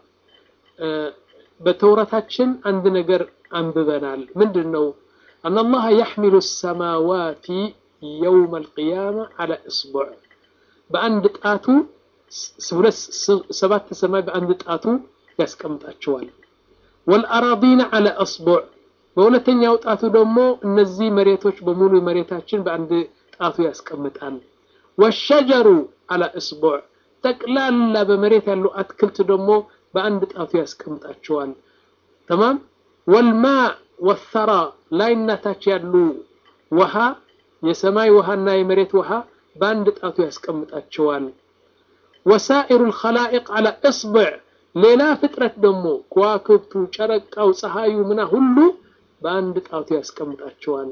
በተውራታችን አንድ ነገር አንብበናል ምንድን ነው አን አላህ የሕሚሉ ሰማዋቲ የውም አልቅያማ አላ እስቡዕ በአንድ ጣቱ ሁለት ሰባት ሰማይ በአንድ ጣቱ ያስቀምጣቸዋል ወልአራዲነ አለ አስቡዕ በሁለተኛው ጣቱ ደግሞ እነዚህ መሬቶች በሙሉ መሬታችን በአንድ ጣቱ ያስቀምጣል ወሸጀሩ አለ እስቡዕ ጠቅላላ በመሬት ያሉ አትክልት ደግሞ በአንድ ጣቱ ያስቀምጣቸዋል ተማም ወልማ ወሰራ ላይና ታች ያሉ ውሃ የሰማይ ውሃና የመሬት ውሃ በአንድ ጣቱ ያስቀምጣቸዋል ወሳኢሩ ልኸላኢቅ አላ እስብዕ ሌላ ፍጥረት ደግሞ ከዋክብቱ ጨረቃው ፀሐዩ ምና ሁሉ በአንድ ጣቱ ያስቀምጣቸዋል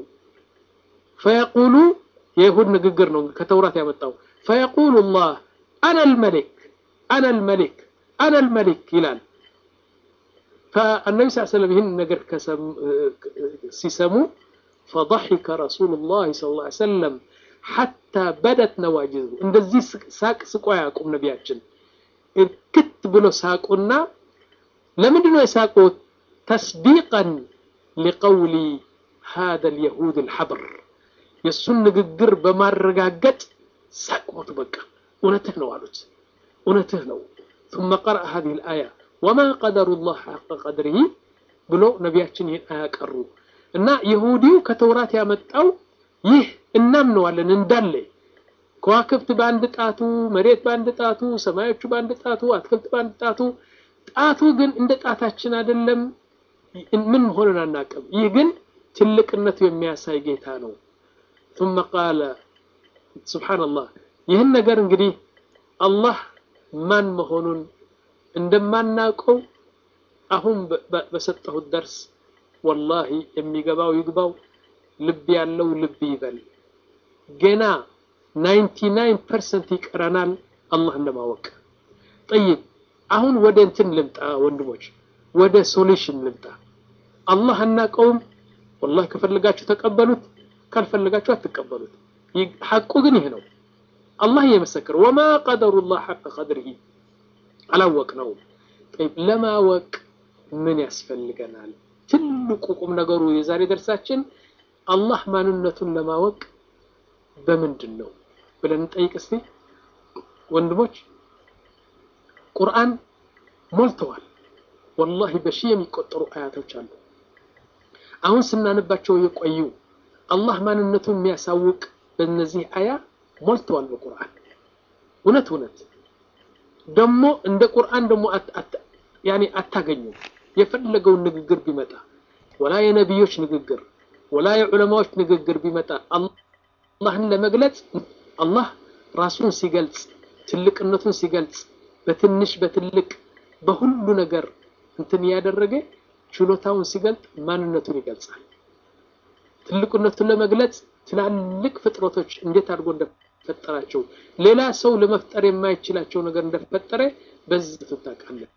ፈየቁሉ የይሁድ ንግግር ነው ከተውራት ያመጣው ፈየቁሉ ላህ አና ልመሊክ አና ልመሊክ አና ልመሊክ ይላል فالنبي صلى الله عليه وسلم ይህን ነገር ሲሰሙ فضحك رسول الله صلى الله عليه وسلم حتى بدت نواجذه እንደዚህ ሳቅ ስቆ አያውቁም ነቢያችን ክት ብሎ ሳቁና ለምንድን ነው የሳቁት ተስዲቀን ሊቀውሊ هذا اليهود الحبر የእሱን ንግግር በማረጋገጥ ሳቅሞቱ በቃ እውነትህ ነው አሉት እውነትህ ነው ثم قرأ هذه الآية وما قدر الله حق قدره ብሎ ነቢያችን ይህን አያቀሩ እና ይሁዲው ከተውራት ያመጣው ይህ እናምነዋለን እንዳለ ከዋክብት በአንድ ጣቱ፣ መሬት በአንድ ጣቱ፣ ሰማዮቹ በአንድ ጣቱ፣ አትክልት በአንድ ጣቱ። ጣቱ ግን እንደ ጣታችን አይደለም። ምን መሆኑን አናውቅም። ይህ ግን ትልቅነቱ የሚያሳይ ጌታ ነው። ثم قال سبحان الله ይህን ነገር እንግዲህ አላህ ማን መሆኑን እንደማናውቀው አሁን በሰጠሁት ደርስ ወላሂ የሚገባው ይግባው፣ ልብ ያለው ልብ ይበል። ገና 99 ፐርሰንት ይቀረናል አላህን ለማወቅ። ጠይብ አሁን ወደ እንትን ልምጣ ወንድሞች፣ ወደ ሶሉሽን ልምጣ። አላህ አናውቀውም። ወላሂ ከፈለጋችሁ ተቀበሉት፣ ካልፈለጋችሁ አትቀበሉት። ሐቁ ግን ይህ ነው። አላህ እየመሰከረ ወማ ቀደሩላህ ሐቀ ቀድሪሂ አላወቅነውም። ጠይብ ለማወቅ ምን ያስፈልገናል? ትልቁ ቁም ነገሩ የዛሬ ደርሳችን አላህ ማንነቱን ለማወቅ በምንድን ነው ብለን እንጠይቅ እስቲ ወንድሞች። ቁርአን ሞልተዋል። ወላሂ በሺህ የሚቆጠሩ አያቶች አሉ። አሁን ስናነባቸው የቆዩ አላህ ማንነቱን የሚያሳውቅ በእነዚህ አያ ሞልተዋል በቁርአን እውነት እውነት ደግሞ እንደ ቁርአን ደግሞ ያኔ አታገኙም። የፈለገውን ንግግር ቢመጣ ወላ የነቢዮች ንግግር ወላ የዑለማዎች ንግግር ቢመጣ አላህን ለመግለጽ አላህ ራሱን ሲገልጽ ትልቅነቱን ሲገልጽ በትንሽ በትልቅ በሁሉ ነገር እንትን እያደረገ ችሎታውን ሲገልጥ ማንነቱን ይገልጻል። ትልቅነቱን ለመግለጽ ትላልቅ ፍጥረቶች እንዴት አድርጎ እንደፈጠራቸው ሌላ ሰው ለመፍጠር የማይችላቸው ነገር እንደፈጠረ በዚህ ትታቃለህ።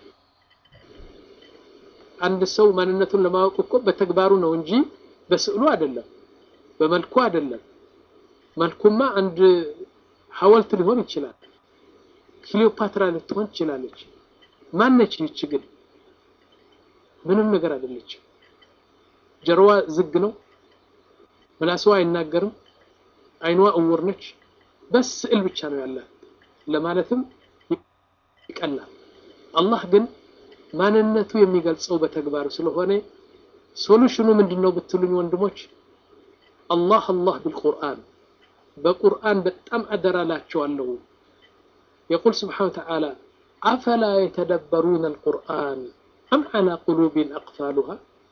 አንድ ሰው ማንነቱን ለማወቅ እኮ በተግባሩ ነው እንጂ በስዕሉ አይደለም፣ በመልኩ አይደለም። መልኩማ አንድ ሐውልት ሊሆን ይችላል። ክሊዮፓትራ ልትሆን ትችላለች። ማነች ይች ግን? ምንም ነገር አይደለችም። ጀርዋ ዝግ ነው። ምላስዋ አይናገርም። አይኗ እውር ነች። በስ ስዕል ብቻ ነው ያላት ለማለትም ይቀላል። አላህ ግን ማንነቱ የሚገልጸው በተግባር ስለሆነ ሶሉሽኑ ምንድን ነው ብትሉኝ ወንድሞች፣ አላህ አላህ ቢልቁርአን በቁርአን በጣም አደራላቸዋለሁ። የቁል ስብሓነ ወተዓላ አፈላ የተደበሩነ አልቁርአን አም ዓላ ቁሉቢን አቅፋሉሃ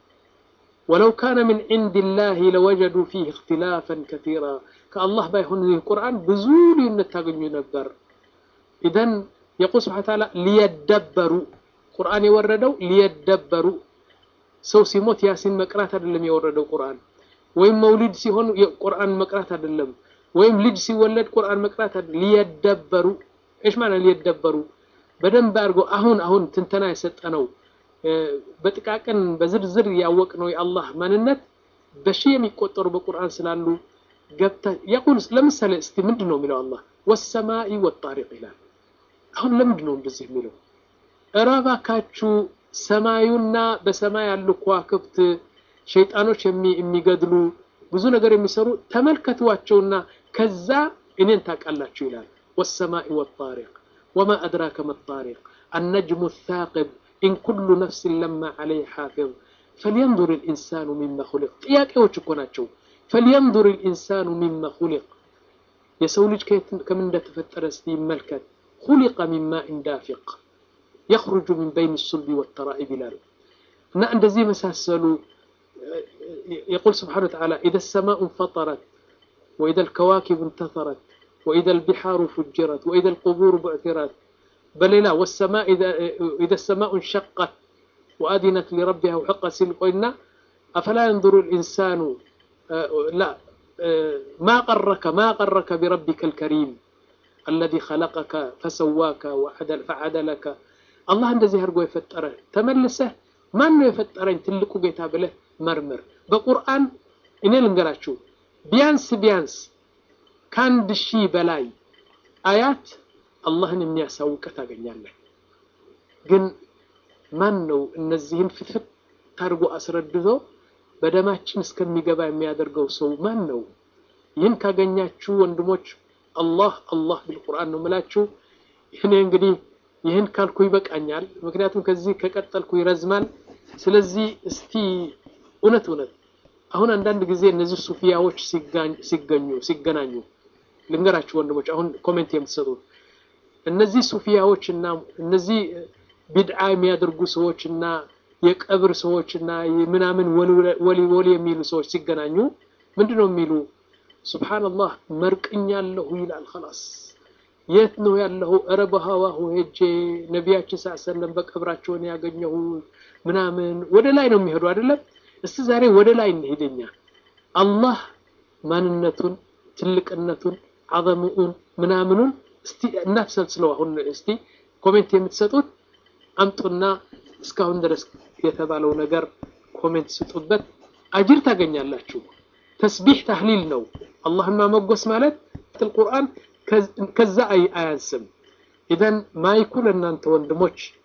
ወለው ካነ ምን ዒንዲላሂ ለወጀዱ ፊህ እክትላፈን ከቲራ ከአላህ ባይሆን ይህ ቁርአን ብዙ ልዩነት ታገኙ ነበር። ኢዘን የቁል ስብሓነ ወተዓላ ሊየደበሩ ቁርአን የወረደው ሊየደበሩ ሰው ሲሞት ያሲን መቅራት አይደለም የወረደው ቁርአን ወይም መውሊድ ሲሆን ቁርአን መቅራት አይደለም ወይም ልጅ ሲወለድ ቁርአን መቅራት አይደለም ሊየደበሩ እሽ ማለት ሊየደበሩ በደንብ አድርገው አሁን አሁን ትንተና የሰጠ ነው በጥቃቅን በዝርዝር ያወቅ ነው የአላህ ማንነት በሺህ የሚቆጠሩ በቁርአን ስላሉ ገብታ የቁል ለምሳሌ እስቲ ምንድን ነው የሚለው አላህ ወሰማኢ ወጣሪቅ ይላል አሁን ለምንድን ነው እንደዚህ የሚለው እረ እባካችሁ ሰማዩና በሰማይ ያሉ ከዋክብት ሸይጣኖች የሚገድሉ ብዙ ነገር የሚሰሩ ተመልከቷቸውና ከዛ እኔን ታውቃላችሁ ይላል ወሰማኢ ወጣሪቅ ወማ አድራከ መጣሪቅ አነጅሙ ታቅብ ኢን ኩሉ ነፍስን ለማ ዓለይ ሓፊዝ ፈልየንظር ልኢንሳኑ ሚማ ሁሊቅ ጥያቄዎች እኮ ናቸው ፈልየንظር ልኢንሳኑ ሚማ ሁሊቅ የሰው ልጅ ከምን እንደተፈጠረ እስቲ ይመልከት ሁሊቀ ሚማ ኢንዳፊቅ የኽሩጁ ሚን በይን ሱልቢ ወተራኢብ ይላሉ እና እንደዚህ የመሳሰሉ የቁል ስብሓነ ወተዓላ ኢደ ሰማኡ እንፈጠረት ወኢደ ልከዋኪብ እንተፈረት ወኢደ ልቢሓሩ ፉጅረት ወኢደ ልቁቡር ቡዕትረት በሌላ ወሰማ ኢደ ሰማኡ እንሸቀት ወአዲነት ሊረቢሃ ውሕቀት ሲል ቆይና አፈላ የንظሩ ልኢንሳኑ ላ ማ ቀረከ ማ ቀረከ ቢረቢከ ልከሪም አለዚ ኸለቀከ ፈሰዋከ ፈዓደለከ አላህ እንደዚህ አድርጎ የፈጠረ ተመልሰህ ማን ነው የፈጠረኝ ትልቁ ጌታ ብለህ መርምር። በቁርአን እኔ ልንገራችሁ ቢያንስ ቢያንስ ከአንድ ሺህ በላይ አያት አላህን የሚያሳውቅ ታገኛለህ። ግን ማን ነው እነዚህን ፍትፍት አድርጎ አስረድቶ በደማችን እስከሚገባ የሚያደርገው ሰው ማን ነው? ይህን ካገኛችሁ ወንድሞች አላህ አላህ ቢልቁርአን ነው የምላችሁ። እኔ እንግዲህ ይህን ካልኩ ይበቃኛል። ምክንያቱም ከዚህ ከቀጠልኩ ይረዝማል። ስለዚህ እስቲ እውነት እውነት አሁን አንዳንድ ጊዜ እነዚህ ሱፊያዎች ሲገኙ ሲገናኙ ልንገራችሁ ወንድሞች፣ አሁን ኮሜንት የምትሰጡት እነዚህ ሱፊያዎች እና እነዚህ ቢድዓ የሚያደርጉ ሰዎች እና የቀብር ሰዎች እና ምናምን ወሊ ወሊ የሚሉ ሰዎች ሲገናኙ ምንድን ነው የሚሉ? ሱብሓነላህ መርቅኛለሁ ይላል። ኸላስ የት ነው ያለው? እረ በሀዋሁ ሄጄ ነቢያችን ስ ሰለም በቀብራቸውን ያገኘሁ ምናምን ወደ ላይ ነው የሚሄዱ አይደለም። እስቲ ዛሬ ወደ ላይ እንሄደኛ አላህ ማንነቱን፣ ትልቅነቱን፣ አዘሙኡን ምናምኑን እስቲ እናብሰልስለው። አሁን እስቲ ኮሜንት የምትሰጡት አምጡና እስካሁን ድረስ የተባለው ነገር ኮሜንት ስጡበት፣ አጅር ታገኛላችሁ። ተስቢሕ ታህሊል ነው። አላህን ማመጎስ ማለት ቁርአን ከዛ አያንስም። ኢዘን ማይኩ ለእናንተ ወንድሞች